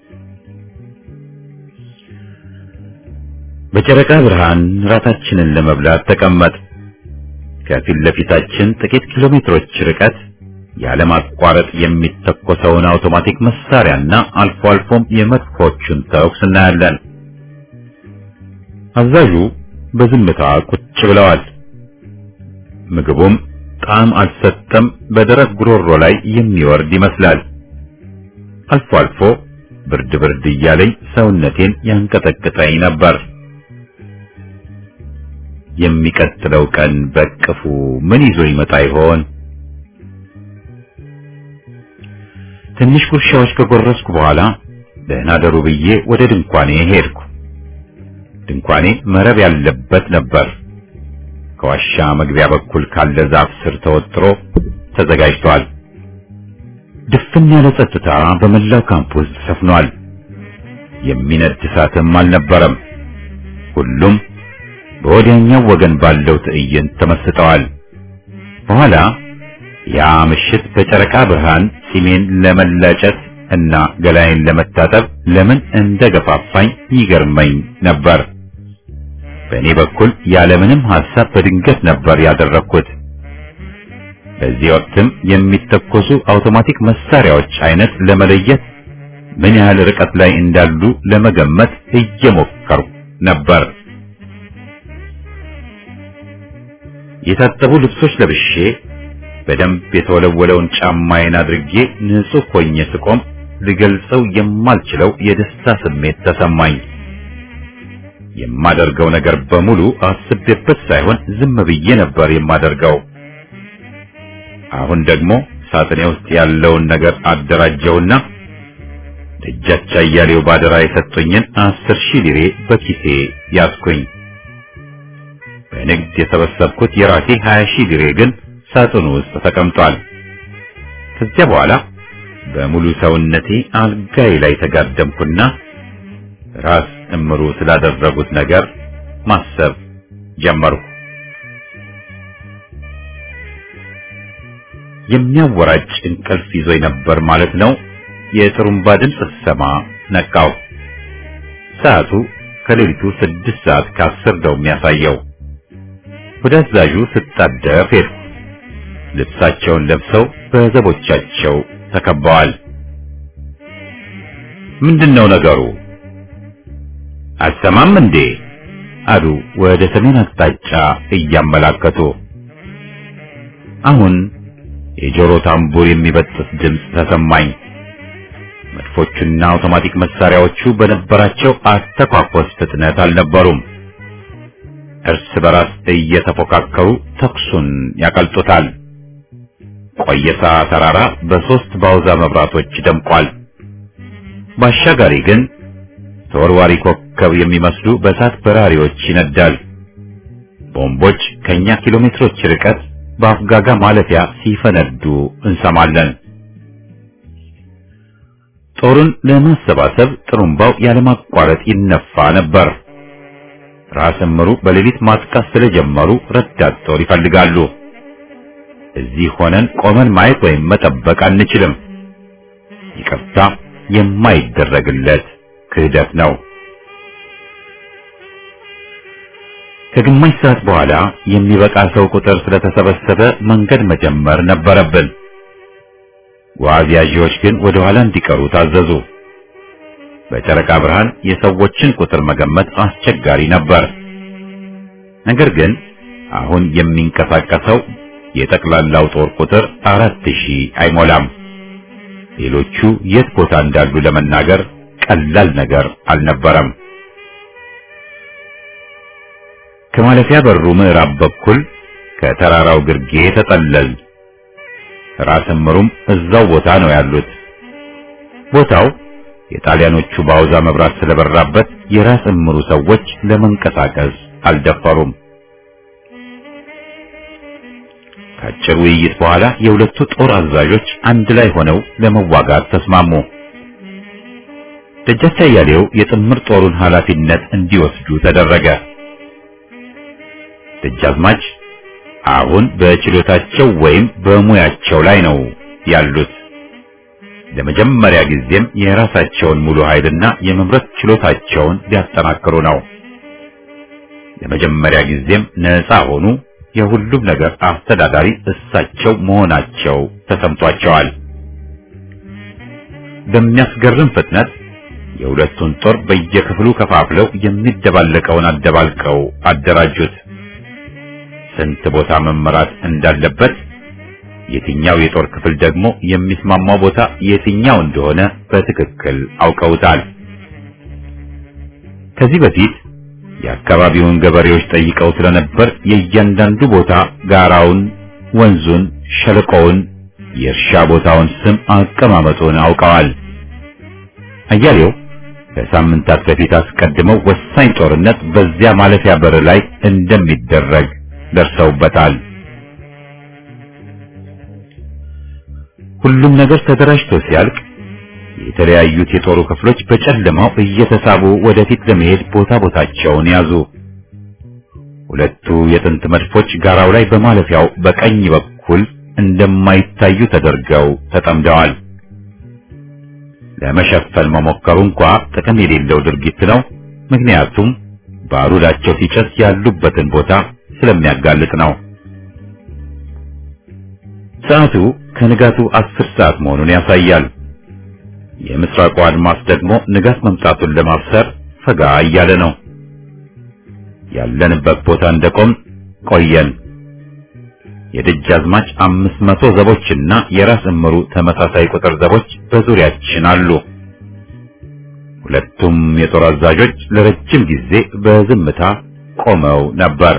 [SPEAKER 1] በጨረቃ ብርሃን ራታችንን ለመብላት ተቀመጥ። ከፊት ለፊታችን ጥቂት ኪሎ ሜትሮች ርቀት ያለማቋረጥ የሚተኮሰውን አውቶማቲክ መሳሪያና አልፎ አልፎም የመድፎቹን ተኩስ እናያለን። አዛዡ በዝምታ ቁጭ ብለዋል። ምግቡም ጣዕም አልሰጠም፣ በደረቅ ጉሮሮ ላይ የሚወርድ ይመስላል። አልፎ አልፎ ብርድ ብርድ እያለኝ ሰውነቴን ያንቀጠቅጠኝ ነበር። የሚቀጥለው ቀን በቅፉ ምን ይዞ ይመጣ ይሆን? ትንሽ ጉርሻዎች ከጎረስኩ በኋላ ደህና ደሩ ብዬ ወደ ድንኳኔ ሄድኩ። ድንኳኔ መረብ ያለበት ነበር። ከዋሻ መግቢያ በኩል ካለ ዛፍ ስር ተወጥሮ ተዘጋጅቷል። ድፍን ያለ ጸጥታ በመላው ካምፕ ውስጥ ሰፍኗል። የሚነድ እሳትም አልነበረም። ሁሉም በወዲያኛው ወገን ባለው ትዕይንት ተመስጠዋል። በኋላ ያ ምሽት በጨረቃ ብርሃን ፂሜን ለመላጨት እና ገላዬን ለመታጠብ ለምን እንደገፋፋኝ ይገርመኝ ነበር። በእኔ በኩል ያለምንም ሐሳብ በድንገት ነበር ያደረግኩት። በዚህ ወቅትም የሚተኮሱ አውቶማቲክ መሳሪያዎች አይነት ለመለየት ምን ያህል ርቀት ላይ እንዳሉ ለመገመት እየሞከርኩ ነበር። የታጠቡ ልብሶች ለብሼ በደንብ የተወለወለውን ጫማዬን አድርጌ ንጹህ ሆኜ ስቆም ልገልጸው የማልችለው የደስታ ስሜት ተሰማኝ። የማደርገው ነገር በሙሉ አስቤበት ሳይሆን ዝም ብዬ ነበር የማደርገው። አሁን ደግሞ ሳጥኔ ውስጥ ያለውን ነገር አደራጀውና ደጃች አያሌው ባደራ የሰጡኝን አስር ሺህ ሊሬ በኪሴ ያዝኩኝ። በንግድ የሰበሰብኩት የራሴ ሀያ ሺህ ሊሬ ግን ሳጥኑ ውስጥ ተቀምጧል። ከዚያ በኋላ በሙሉ ሰውነቴ አልጋዬ ላይ ተጋደምኩና ራስ እምሩ ስላደረጉት ነገር ማሰብ ጀመርኩ። የሚያወራጭ እንቅልፍ ይዞኝ ነበር ማለት ነው። የጥሩምባ ድምፅ ስሰማ ነቃው። ሰዓቱ ከሌሊቱ ስድስት ሰዓት ከአስር ነው የሚያሳየው። ወደ አዛዡ ስጣደፍ ሄድኩ። ልብሳቸውን ለብሰው በዘቦቻቸው ተከበዋል። ምንድነው ነገሩ? አሰማም እንዴ? አሉ ወደ ሰሜን አቅጣጫ እያመላከቱ። አሁን የጆሮ ታምቡር የሚበጥስ ድምፅ ተሰማኝ። መድፎቹና አውቶማቲክ መሳሪያዎቹ በነበራቸው አተኳኮስ ፍጥነት አልነበሩም። እርስ በራስ እየተፎካከሩ ተኩሱን ያቀልጡታል። ቆየሳ ተራራ በሶስት ባውዛ መብራቶች ደምቋል። ባሻጋሪ ግን ተወርዋሪ ኮከብ የሚመስሉ በእሳት በራሪዎች ይነዳል። ቦምቦች ከኛ ኪሎ ሜትሮች ርቀት በአፍጋጋ ማለፊያ ሲፈነዱ እንሰማለን። ጦሩን ለማሰባሰብ ጥሩምባው ያለማቋረጥ ይነፋ ነበር። ራስ እምሩ በሌሊት ማጥቃት ስለጀመሩ ረዳት ጦር ይፈልጋሉ። እዚህ ሆነን ቆመን ማየት ወይም መጠበቅ አንችልም። ይቅርታ የማይደረግለት ክህደት ነው። ከግማሽ ሰዓት በኋላ የሚበቃ ሰው ቁጥር ስለተሰበሰበ መንገድ መጀመር ነበረብን። ጓዝ ያዢዎች ግን ወደ ኋላ እንዲቀሩ ታዘዙ። በጨረቃ ብርሃን የሰዎችን ቁጥር መገመት አስቸጋሪ ነበር። ነገር ግን አሁን የሚንቀሳቀሰው የጠቅላላው ጦር ቁጥር አራት ሺህ አይሞላም። ሌሎቹ የት ቦታ እንዳሉ ለመናገር ቀላል ነገር አልነበረም። ከማለፊያ በሩ ምዕራብ በኩል ከተራራው ግርጌ ተጠለል። ራስ እምሩም እዛው ቦታ ነው ያሉት። ቦታው የጣሊያኖቹ ባውዛ መብራት ስለበራበት የራስ እምሩ ሰዎች ለመንቀሳቀስ አልደፈሩም። ከአጭር ውይይት በኋላ የሁለቱ ጦር አዛዦች አንድ ላይ ሆነው ለመዋጋት ተስማሙ። ደጃች አያሌው የጥምር ጦሩን ኃላፊነት እንዲወስዱ ተደረገ። ደጃዝማች አሁን በችሎታቸው ወይም በሙያቸው ላይ ነው ያሉት። ለመጀመሪያ ጊዜም የራሳቸውን ሙሉ ኃይልና የመምረት ችሎታቸውን ሊያጠናክሩ ነው። ለመጀመሪያ ጊዜም ነፃ ሆኑ፣ የሁሉም ነገር አስተዳዳሪ እሳቸው መሆናቸው ተሰምቷቸዋል። በሚያስገርም ፍጥነት የሁለቱን ጦር በየክፍሉ ከፋፍለው የሚደባለቀውን አደባልቀው አደራጁት። ስንት ቦታ መመራት እንዳለበት የትኛው የጦር ክፍል ደግሞ የሚስማማው ቦታ የትኛው እንደሆነ በትክክል አውቀውታል። ከዚህ በፊት የአካባቢውን ገበሬዎች ጠይቀው ስለነበር የእያንዳንዱ ቦታ ጋራውን፣ ወንዙን፣ ሸለቆውን፣ የእርሻ ቦታውን ስም አቀማመጡን አውቀዋል። አያሌው ከሳምንታት በፊት አስቀድመው ወሳኝ ጦርነት በዚያ ማለፊያ በር ላይ እንደሚደረግ ደርሰውበታል። ሁሉም ነገር ተደራጅቶ ሲያልቅ የተለያዩት የጦሩ ክፍሎች በጨለማው እየተሳቡ ወደፊት ለመሄድ ቦታ ቦታቸውን ያዙ። ሁለቱ የጥንት መድፎች ጋራው ላይ በማለፊያው በቀኝ በኩል እንደማይታዩ ተደርገው ተጠምደዋል። ለመሸፈን መሞከሩ እንኳ ጥቅም የሌለው ድርጊት ነው። ምክንያቱም ባሩዳቸው ሲጨስ ያሉበትን ቦታ ስለሚያጋልጥ ነው። ሰዓቱ ከንጋቱ አስር ሰዓት መሆኑን ያሳያል። የምስራቁ አድማስ ደግሞ ንጋት መምጣቱን ለማብሰር ፈጋ እያለ ነው። ያለንበት ቦታ እንደቆም ቆየን። የደጃዝማች አምስት መቶ ዘቦችና የራስ እምሩ ተመሳሳይ ቁጥር ዘቦች በዙሪያችን አሉ። ሁለቱም የጦር አዛዦች ለረጅም ጊዜ በዝምታ ቆመው ነበር።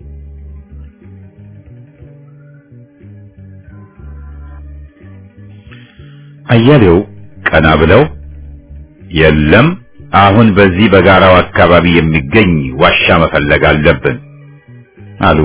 [SPEAKER 1] አያሌው ቀና ብለው የለም አሁን በዚህ በጋራው አካባቢ የሚገኝ ዋሻ መፈለግ አለብን አሉ።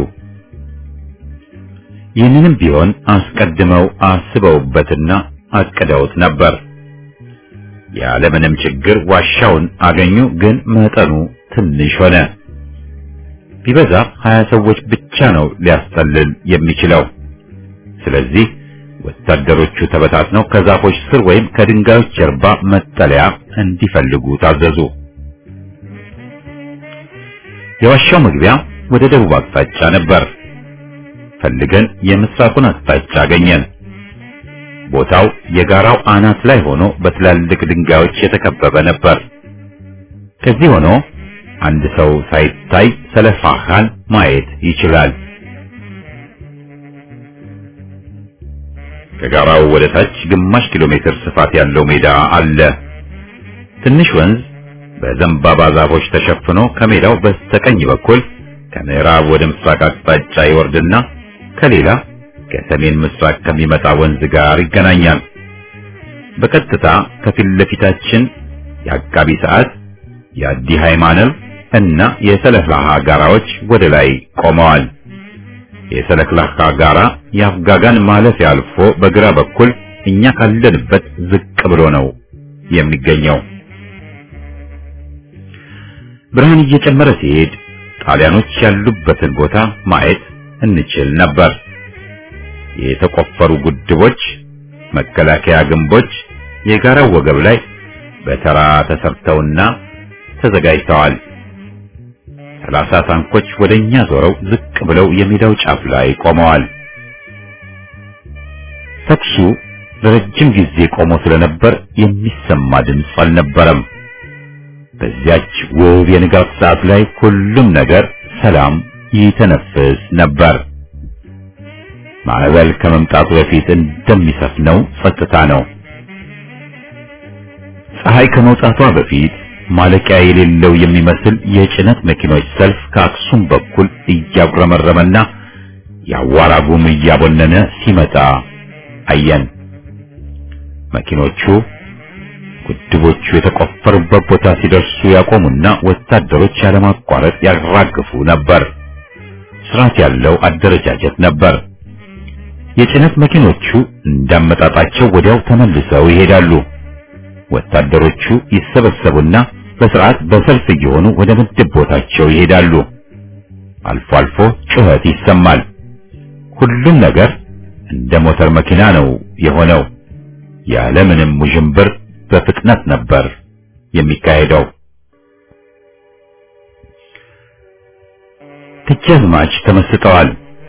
[SPEAKER 1] ይህንንም ቢሆን አስቀድመው አስበውበትና አቅደውት ነበር። ያለምንም ችግር ዋሻውን አገኙ። ግን መጠኑ ትንሽ ሆነ። ቢበዛ ሀያ ሰዎች ብቻ ነው ሊያስጠልል የሚችለው። ስለዚህ ወታደሮቹ ተበታትነው ከዛፎች ስር ወይም ከድንጋዮች ጀርባ መጠለያ እንዲፈልጉ ታዘዙ። የዋሻው መግቢያ ወደ ደቡብ አቅጣጫ ነበር። ፈልገን የምስራቁን አቅጣጫ አገኘን። ቦታው የጋራው አናት ላይ ሆኖ በትላልቅ ድንጋዮች የተከበበ ነበር። ከዚህ ሆኖ አንድ ሰው ሳይታይ ሰለፋኻን ማየት ይችላል። ከጋራው ወደ ታች ግማሽ ኪሎ ሜትር ስፋት ያለው ሜዳ አለ። ትንሽ ወንዝ በዘንባባ ዛፎች ተሸፍኖ ከሜዳው በስተቀኝ በኩል ከምዕራብ ወደ ምስራቅ አቅጣጫ ይወርድና ከሌላ ከሰሜን ምስራቅ ከሚመጣ ወንዝ ጋር ይገናኛል። በቀጥታ ከፊት ለፊታችን የአቃቢ ሰዓት፣ የአዲ ሃይማኖት እና የሰለፍላሃ ጋራዎች ወደ ላይ ቆመዋል። የሰለክላካ ጋራ የአፍጋጋን ማለፊያ አልፎ በግራ በኩል እኛ ካለንበት ዝቅ ብሎ ነው የሚገኘው። ብርሃን እየጨመረ ሲሄድ ጣሊያኖች ያሉበትን ቦታ ማየት እንችል ነበር። የተቆፈሩ ጉድቦች፣ መከላከያ ግንቦች የጋራው ወገብ ላይ በተራ ተሰርተውና ተዘጋጅተዋል። ሰላሳ ታንኮች ወደኛ ዞረው ዝቅ ብለው የሜዳው ጫፍ ላይ ቆመዋል። ተኩሱ ለረጅም ጊዜ ቆሞ ስለነበር የሚሰማ ድምፅ አልነበረም። በዚያች ውብ የንጋት ሰዓት ላይ ሁሉም ነገር ሰላም ይተነፍስ ነበር። ማዕበል ከመምጣቱ በፊት እንደሚሰፍነው ጸጥታ ነው። ፀሐይ ከመውጣቷ በፊት ማለቂያ የሌለው የሚመስል የጭነት መኪኖች ሰልፍ ከአክሱም በኩል እያጉረመረመና የአዋራ ጉም እያቦነነ ሲመጣ አየን። መኪኖቹ ግድቦቹ የተቆፈሩበት ቦታ ሲደርሱ ያቆሙና ወታደሮች ያለማቋረጥ ያራግፉ ነበር። ስርዓት ያለው አደረጃጀት ነበር። የጭነት መኪኖቹ እንዳመጣጣቸው ወዲያው ተመልሰው ይሄዳሉ። ወታደሮቹ ይሰበሰቡና በስርዓት በሰልፍ እየሆኑ ወደ ምድብ ቦታቸው ይሄዳሉ። አልፎ አልፎ ጩኸት ይሰማል። ሁሉም ነገር እንደ ሞተር መኪና ነው የሆነው። ያለምንም ውዥንብር በፍጥነት ነበር የሚካሄደው። ደጃዝማች ተመስጠዋል።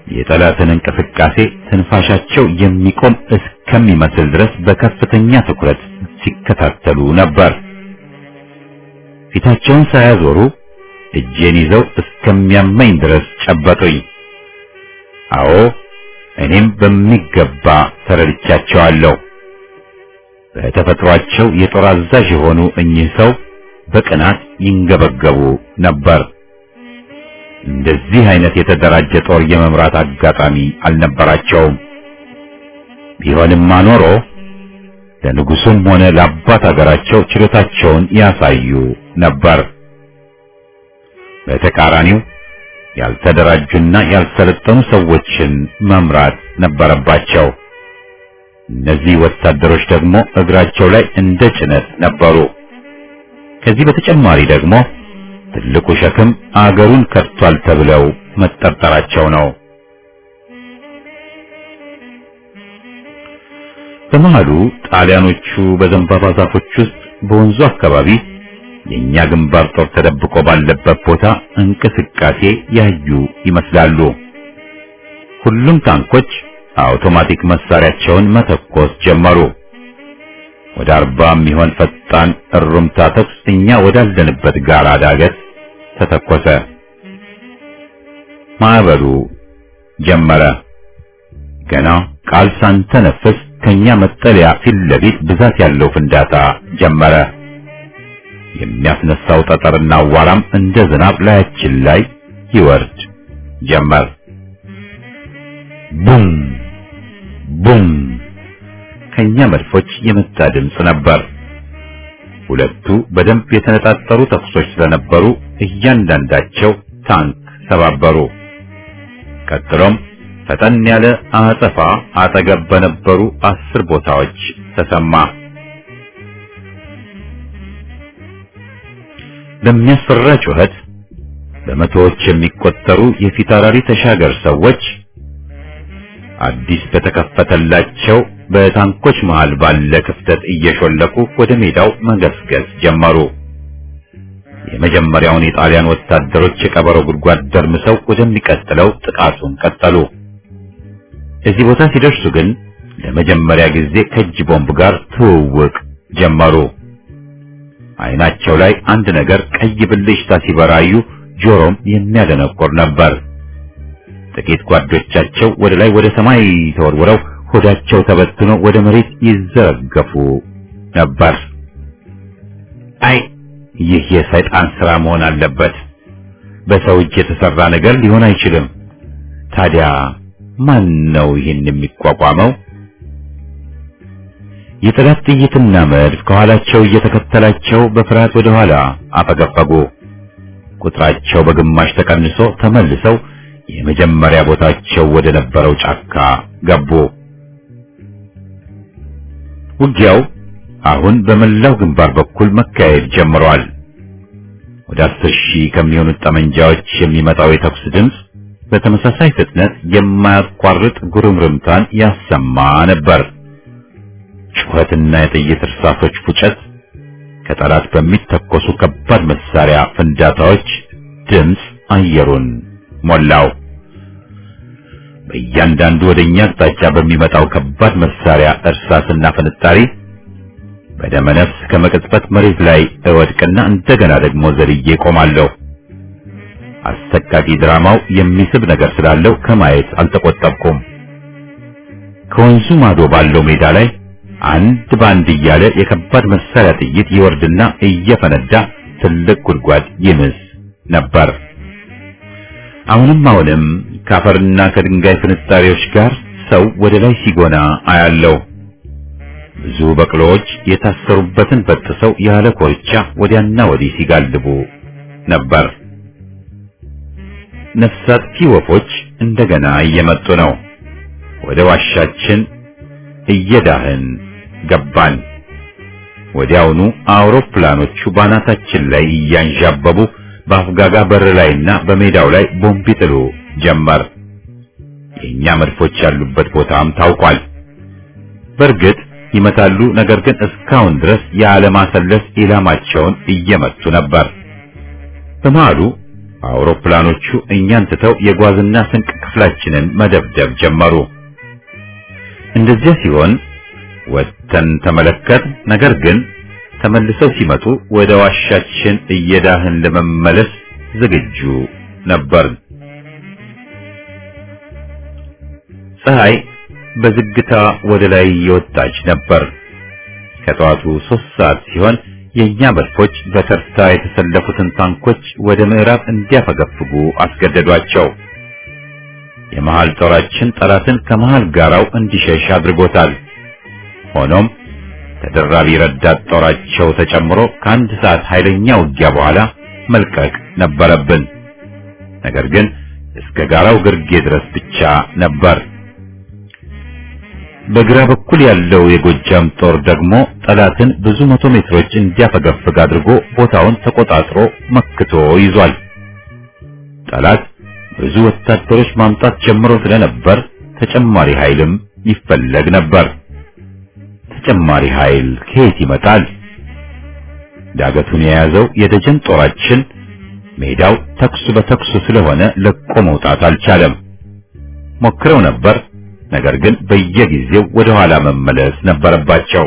[SPEAKER 1] የጠላትን እንቅስቃሴ ትንፋሻቸው የሚቆም እስከሚመስል ድረስ በከፍተኛ ትኩረት ሲከታተሉ ነበር። ፊታቸውን ሳያዞሩ እጄን ይዘው እስከሚያመኝ ድረስ ጨበጡኝ። አዎ እኔም በሚገባ ተረድቻቸዋለሁ። በተፈጥሯቸው የጦር አዛዥ የሆኑ እኚህ ሰው በቅናት ይንገበገቡ ነበር። እንደዚህ አይነት የተደራጀ ጦር የመምራት አጋጣሚ አልነበራቸውም። ቢሆንማ ኖሮ ለንጉሱም ሆነ ለአባት አገራቸው ችሎታቸውን ያሳዩ ነበር። በተቃራኒው ያልተደራጁና ያልሰለጠኑ ሰዎችን መምራት ነበረባቸው። እነዚህ ወታደሮች ደግሞ እግራቸው ላይ እንደ ጭነት ነበሩ። ከዚህ በተጨማሪ ደግሞ ትልቁ ሸክም አገሩን ከድቷል ተብለው መጠርጠራቸው ነው። በመሃሉ ጣሊያኖቹ በዘንባባ ዛፎች ውስጥ በወንዙ አካባቢ የኛ ግንባር ጦር ተደብቆ ባለበት ቦታ እንቅስቃሴ ያዩ ይመስላሉ። ሁሉም ታንኮች አውቶማቲክ መሳሪያቸውን መተኮስ ጀመሩ። ወደ አርባ የሚሆን ፈጣን እሩምታ ተኩስ እኛ ወዳለንበት ጋራ ዳገት ተተኮሰ። ማዕበሉ ጀመረ። ገና ቃል ሳንተነፍስ ከኛ መጠለያ ፊት ለፊት ብዛት ያለው ፍንዳታ ጀመረ። የሚያስነሳው ጠጠርና አዋራም እንደ ዝናብ ላያችን ላይ ይወርድ ጀመር። ቡም ቡም ከኛ መድፎች የመጣ ድምፅ ነበር። ሁለቱ በደንብ የተነጣጠሩ ተኩሶች ስለነበሩ እያንዳንዳቸው ታንክ ሰባበሩ። ቀጥሎም ፈጠን ያለ አጸፋ አጠገብ በነበሩ አስር ቦታዎች ተሰማ። በሚያስፈራ ጩኸት በመቶዎች የሚቆጠሩ የፊታውራሪ ተሻገር ሰዎች አዲስ በተከፈተላቸው በታንኮች መሃል ባለ ክፍተት እየሾለኩ ወደ ሜዳው መገስገስ ጀመሩ። የመጀመሪያውን የጣሊያን ወታደሮች የቀበሮ ጉድጓድ ደርምሰው ወደሚቀጥለው ጥቃቱን ቀጠሉ። እዚህ ቦታ ሲደርሱ ግን ለመጀመሪያ ጊዜ ከእጅ ቦምብ ጋር ትውውቅ ጀመሩ። አይናቸው ላይ አንድ ነገር ቀይ ብልጭታ ሲበራዩ ጆሮም የሚያደነቁር ነበር። ጥቂት ጓዶቻቸው ወደ ላይ ወደ ሰማይ ተወርውረው ሆዳቸው ተበትኖ ወደ መሬት ይዘረገፉ ነበር። አይ ይህ የሰይጣን ሥራ መሆን አለበት። በሰው እጅ የተሰራ ነገር ሊሆን አይችልም። ታዲያ ማን ነው ይህን የሚቋቋመው? የጠላት ጥይትና መድፍ ከኋላቸው እየተከተላቸው በፍርሃት ወደ ኋላ አፈገፈጉ። ቁጥራቸው በግማሽ ተቀንሶ ተመልሰው የመጀመሪያ ቦታቸው ወደ ነበረው ጫካ ገቡ። ውጊያው አሁን በመላው ግንባር በኩል መካሄድ ጀምሯል። ወደ አስር ሺህ ከሚሆኑት ጠመንጃዎች የሚመጣው የተኩስ ድምፅ በተመሳሳይ ፍጥነት የማያቋርጥ ጉርምርምታን ያሰማ ነበር። ጩኸትና የጥይት እርሳሶች ፉጨት ከጠላት በሚተኮሱ ከባድ መሳሪያ ፍንዳታዎች ድምፅ አየሩን ሞላው። በእያንዳንዱ ወደኛ አቅጣጫ በሚመጣው ከባድ መሳሪያ እርሳስና ፍንጣሪ በደመ ነፍስ ከመቅጽበት መሬት ላይ እወድቅና እንደገና ደግሞ ዘልዬ ቆማለሁ። አሰቃቂ ድራማው የሚስብ ነገር ስላለው ከማየት አልተቆጠብኩም። ከወንዙ ማዶ ባለው ሜዳ ላይ አንድ ባንድ እያለ የከባድ መሳሪያ ጥይት ይወርድና እየፈነዳ ትልቅ ጉድጓድ ይምስ ነበር። አሁንም አሁንም ከአፈርና ከድንጋይ ፍንጣሪዎች ጋር ሰው ወደ ላይ ሲጎና አያለው። ብዙ በቅሎዎች የታሰሩበትን በጥሰው ያለ ኮርቻ ወዲያና ወዲህ ሲጋልቡ ነበር። ነፍስ አጥፊ ወፎች እንደገና እየመጡ ነው። ወደ ዋሻችን እየዳህን ገባን። ወዲያውኑ አውሮፕላኖቹ ባናታችን ላይ እያንዣበቡ በአፍጋጋ በር ላይና በሜዳው ላይ ቦምብ ይጥሉ ጀመር። የኛ መድፎች ያሉበት ቦታም ታውቋል። በእርግጥ ይመታሉ፣ ነገር ግን እስካሁን ድረስ ያለማሰለስ ኢላማቸውን እየመቱ ነበር። በመሃሉ አውሮፕላኖቹ እኛን ትተው የጓዝና ስንቅ ክፍላችንን መደብደብ ጀመሩ። እንደዚያ ሲሆን ወጥተን ተመለከት። ነገር ግን ተመልሰው ሲመጡ ወደ ዋሻችን እየዳህን ለመመለስ ዝግጁ ነበርን። ፀሐይ በዝግታ ወደ ላይ የወጣች ነበር። ከጠዋቱ ሶስት ሰዓት ሲሆን የእኛ መድፎች በተርታ የተሰለፉትን ታንኮች ወደ ምዕራብ እንዲያፈገፍጉ አስገደዷቸው። የመሃል ጦራችን ጠላትን ከመሃል ጋራው እንዲሸሽ አድርጎታል። ሆኖም ተደራቢ ረዳት ጦራቸው ተጨምሮ ከአንድ ሰዓት ኃይለኛ ውጊያ በኋላ መልቀቅ ነበረብን። ነገር ግን እስከ ጋራው ግርጌ ድረስ ብቻ ነበር። በግራ በኩል ያለው የጎጃም ጦር ደግሞ ጠላትን ብዙ መቶ ሜትሮች እንዲያፈገፍግ አድርጎ ቦታውን ተቆጣጥሮ መክቶ ይዟል። ጠላት ብዙ ወታደሮች ማምጣት ጀምሮ ስለነበር ተጨማሪ ኃይልም ይፈለግ ነበር። ተጨማሪ ኃይል ከየት ይመጣል? ዳገቱን የያዘው የደጀን ጦራችን ሜዳው ተኩስ በተኩስ ስለሆነ ለቆ መውጣት አልቻለም። ሞክረው ነበር፣ ነገር ግን በየጊዜው ወደ ኋላ መመለስ ነበረባቸው።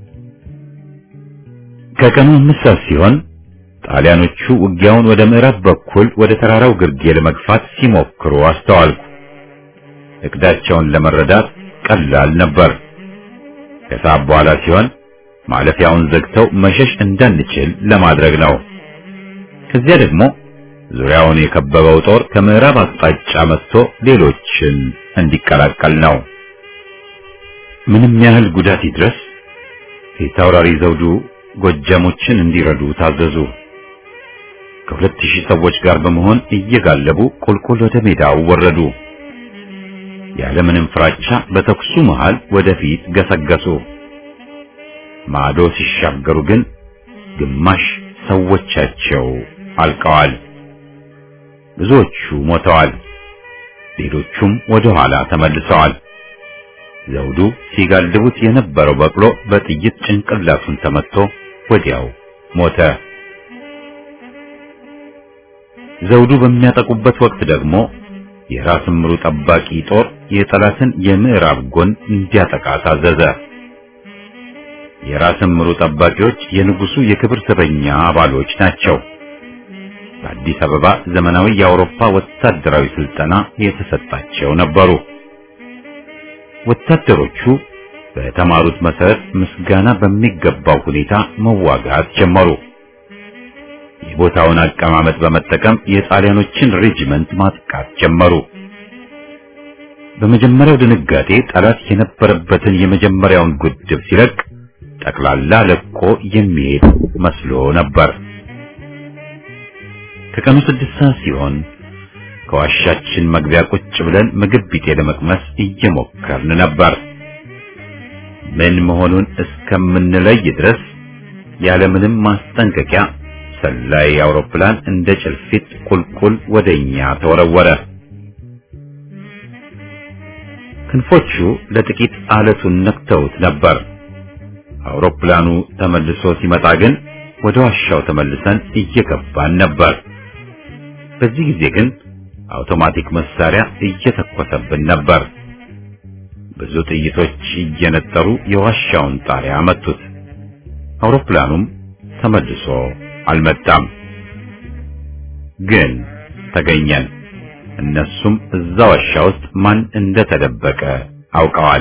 [SPEAKER 1] ከቀኑ አምስት ሰዓት ሲሆን ጣሊያኖቹ ውጊያውን ወደ ምዕራብ በኩል ወደ ተራራው ግርጌ ለመግፋት ሲሞክሩ አስተዋልኩ። እቅዳቸውን ለመረዳት ቀላል ነበር። ከሰዓት በኋላ ሲሆን ማለፊያውን ዘግተው መሸሽ እንዳንችል ለማድረግ ነው። ከዚያ ደግሞ ዙሪያውን የከበበው ጦር ከምዕራብ አቅጣጫ መጥቶ ሌሎችን እንዲቀላቀል ነው። ምንም ያህል ጉዳት ይድረስ ፊታውራሪ ዘውዱ ጎጃሞችን እንዲረዱ ታዘዙ። ከሁለት ሺህ ሰዎች ጋር በመሆን እየጋለቡ ቁልቁል ወደ ሜዳው ወረዱ። ያለምንም ፍራቻ በተኩሱ መሃል ወደፊት ገሰገሱ። ማዶ ሲሻገሩ ግን ግማሽ ሰዎቻቸው አልቀዋል። ብዙዎቹ ሞተዋል። ሌሎቹም ወደ ኋላ ተመልሰዋል። ዘውዱ ሲጋልቡት የነበረው በቅሎ በጥይት ጭንቅላቱን ተመትቶ ወዲያው ሞተ። ዘውዱ በሚያጠቁበት ወቅት ደግሞ የራስ ምሩ ጠባቂ ጦር የጠላትን የምዕራብ ጎን እንዲያጠቃ ታዘዘ። የራስ ምሩ ጠባቂዎች የንጉሱ የክብር ዘበኛ አባሎች ናቸው። በአዲስ አበባ ዘመናዊ የአውሮፓ ወታደራዊ ስልጠና የተሰጣቸው ነበሩ። ወታደሮቹ በተማሩት መሰረት ምስጋና በሚገባው ሁኔታ መዋጋት ጀመሩ። የቦታውን አቀማመጥ በመጠቀም የጣሊያኖችን ሬጂመንት ማጥቃት ጀመሩ። በመጀመሪያው ድንጋጤ ጠላት የነበረበትን የመጀመሪያውን ጉድብ ሲለቅ ጠቅላላ ለቆ የሚሄድ መስሎ ነበር። ከቀኑ ስድስት ሰዓት ሲሆን ከዋሻችን መግቢያ ቁጭ ብለን ምግብ ቢጤ ለመቅመስ እየሞከርን ነበር። ምን መሆኑን እስከምንለይ ድረስ ያለምንም ማስጠንቀቂያ ሰላይ አውሮፕላን እንደ ጭልፊት ቁልቁል ወደኛ ተወረወረ። ክንፎቹ ለጥቂት አለቱን ነክተውት ነበር። አውሮፕላኑ ተመልሶ ሲመጣ ግን ወደ ዋሻው ተመልሰን እየገባን ነበር። በዚህ ጊዜ ግን አውቶማቲክ መሳሪያ እየተኮሰብን ነበር። ብዙ ጥይቶች እየነጠሩ የዋሻውን ጣሪያ መቱት። አውሮፕላኑም ተመልሶ አልመጣም። ግን ተገኘን። እነሱም እዛ ዋሻ ውስጥ ማን እንደተደበቀ አውቀዋል።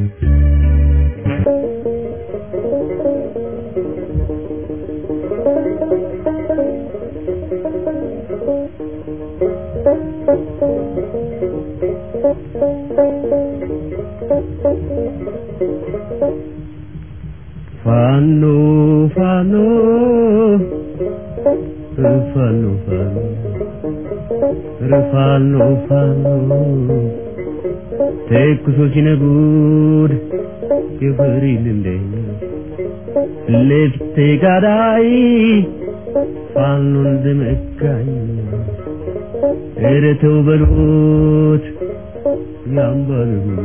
[SPEAKER 3] ፋኖ ፋኖ ፋኖ ፋኖ ፋኖ ፋኖ ተኩሶ ሲነጉድ የፈሪል እንደኛ ለፍቴ ጋዳይ ፋኖ እንደመካኝ ኧረ ተው በሉት ያምባል ሁሉ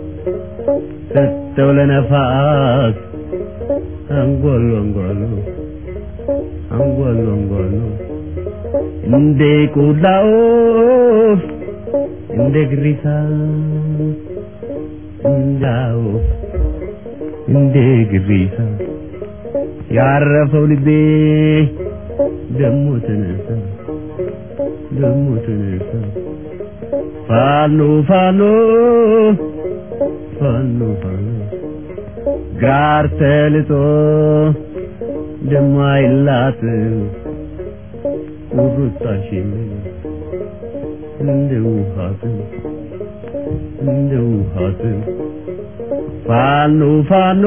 [SPEAKER 3] ሰጠው ለነፋስ አንጓሉ አንጓሉ አንጓሉ አንጓሉ እንደ ቆላ ወፍ እንደ ግሪሳ እንደ ወፍ እንደ ግሪሳ ያረፈው ልቤ ደሞ ተነሳ ደሞ ተነሳ ፋኖ ፋኖ ፋኖ ፋኖ ጋር ተልጦ ደማይላት ቁርጣሽን እንደ ውሃት እንደ ውሃት ፋኖ ፋኖ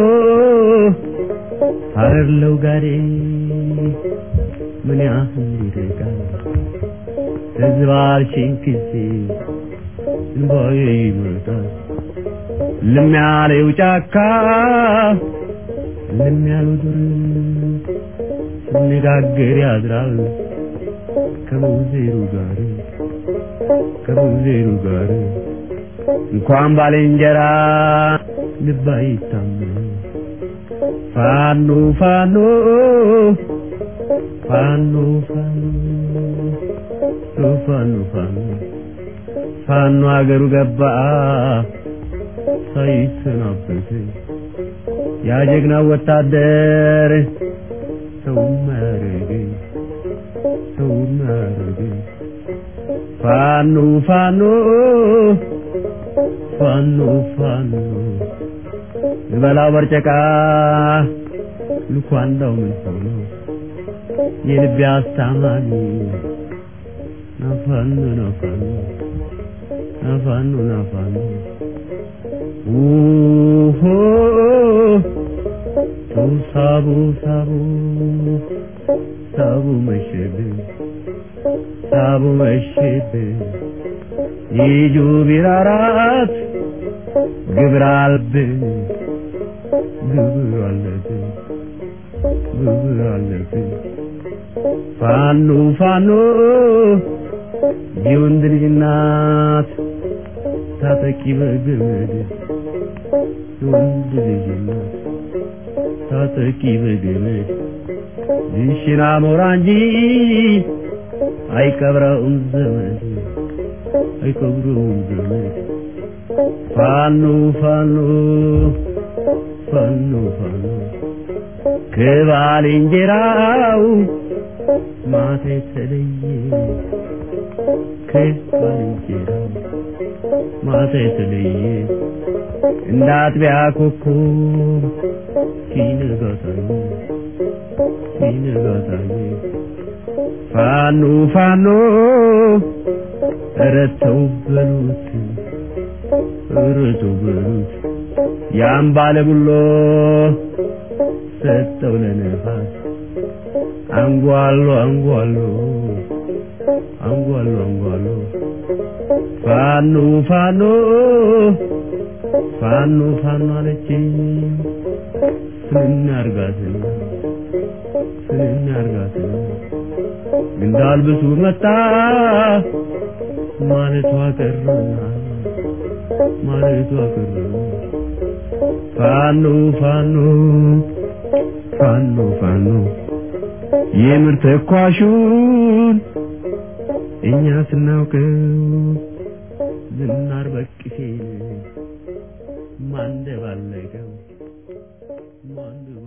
[SPEAKER 3] አረለው ጋዴ ምን ያህል ይርቃል ተዝባርሽን ጊዜ እንባዬ ይመጣል ልም ያለው ጫካ ልም ያለው ዱር ሲነጋገር ያድራል ከሙዜሩ ጋር ከሙዜሩ ጋር እንኳን ባልንጀራ ልብ አይታመን ፋኖ ፋኖ ፋኖ ፋኖ ፋኖ ፋኖ ፋኖ አገሩ ገባ ሳይሰናበት ያ ጀግና ወታደር ሰው ማረገ ሰው ማረገ ፋኖ ፋኖ ፋኖ ፋኖ በላው በርጨቃ ልኳንዳው ምን ሆኖ የልቤ አስታማሚ ናፋኖ ናፋኖ ናፋኖ ናፋኖ ውሆ ሰው ሳቡ ሳቡ ሳቡ መሸብን ሳቡ መሸብን ይጁ ቢራራት ግብር አለብን ግብር አለብን ግብር አለብን ፋኖ ፋኖ የወንድ ልጅ እናት ታጠቂ በገመድ የወንድ ልጅ እናት ታጠቂ በገመድ ይሽና ሞራ እንጂ አይቀብረውም ዘመድ አይቀብረውም ዘመድ ፋኖ ፋኖ ፋኖ ፋኖ ከባልንጀራው ማታ የተለየ ከባልንጀራው ማታ የተለየ እንደ አጥቢያ ኮከብ ሲነጋ ታየ ሲነጋ ታየ ፋኖ ፋኖ ኧረ ተው በሉት ኧረ ተው በሉት ያን ባለ ጉሎ ሰጠው ለነፋስ አንጓሎ አንጓሎ አንጓሎ አንጓሎ ፋኖ ፋኖ ፋኖ ፋኖ አለችኝ ስንናርጋትና ስንናርጋትና እንዳልብሱ መጣ ማለቷ ቀረና ማለቷ ቀረና ፋኖ ፋኖ ፋኖ ፋኖ የምር ተኳሹን እኛ ስናውቀው ዝናር በቅሴን ማንደባለቀው ማንደ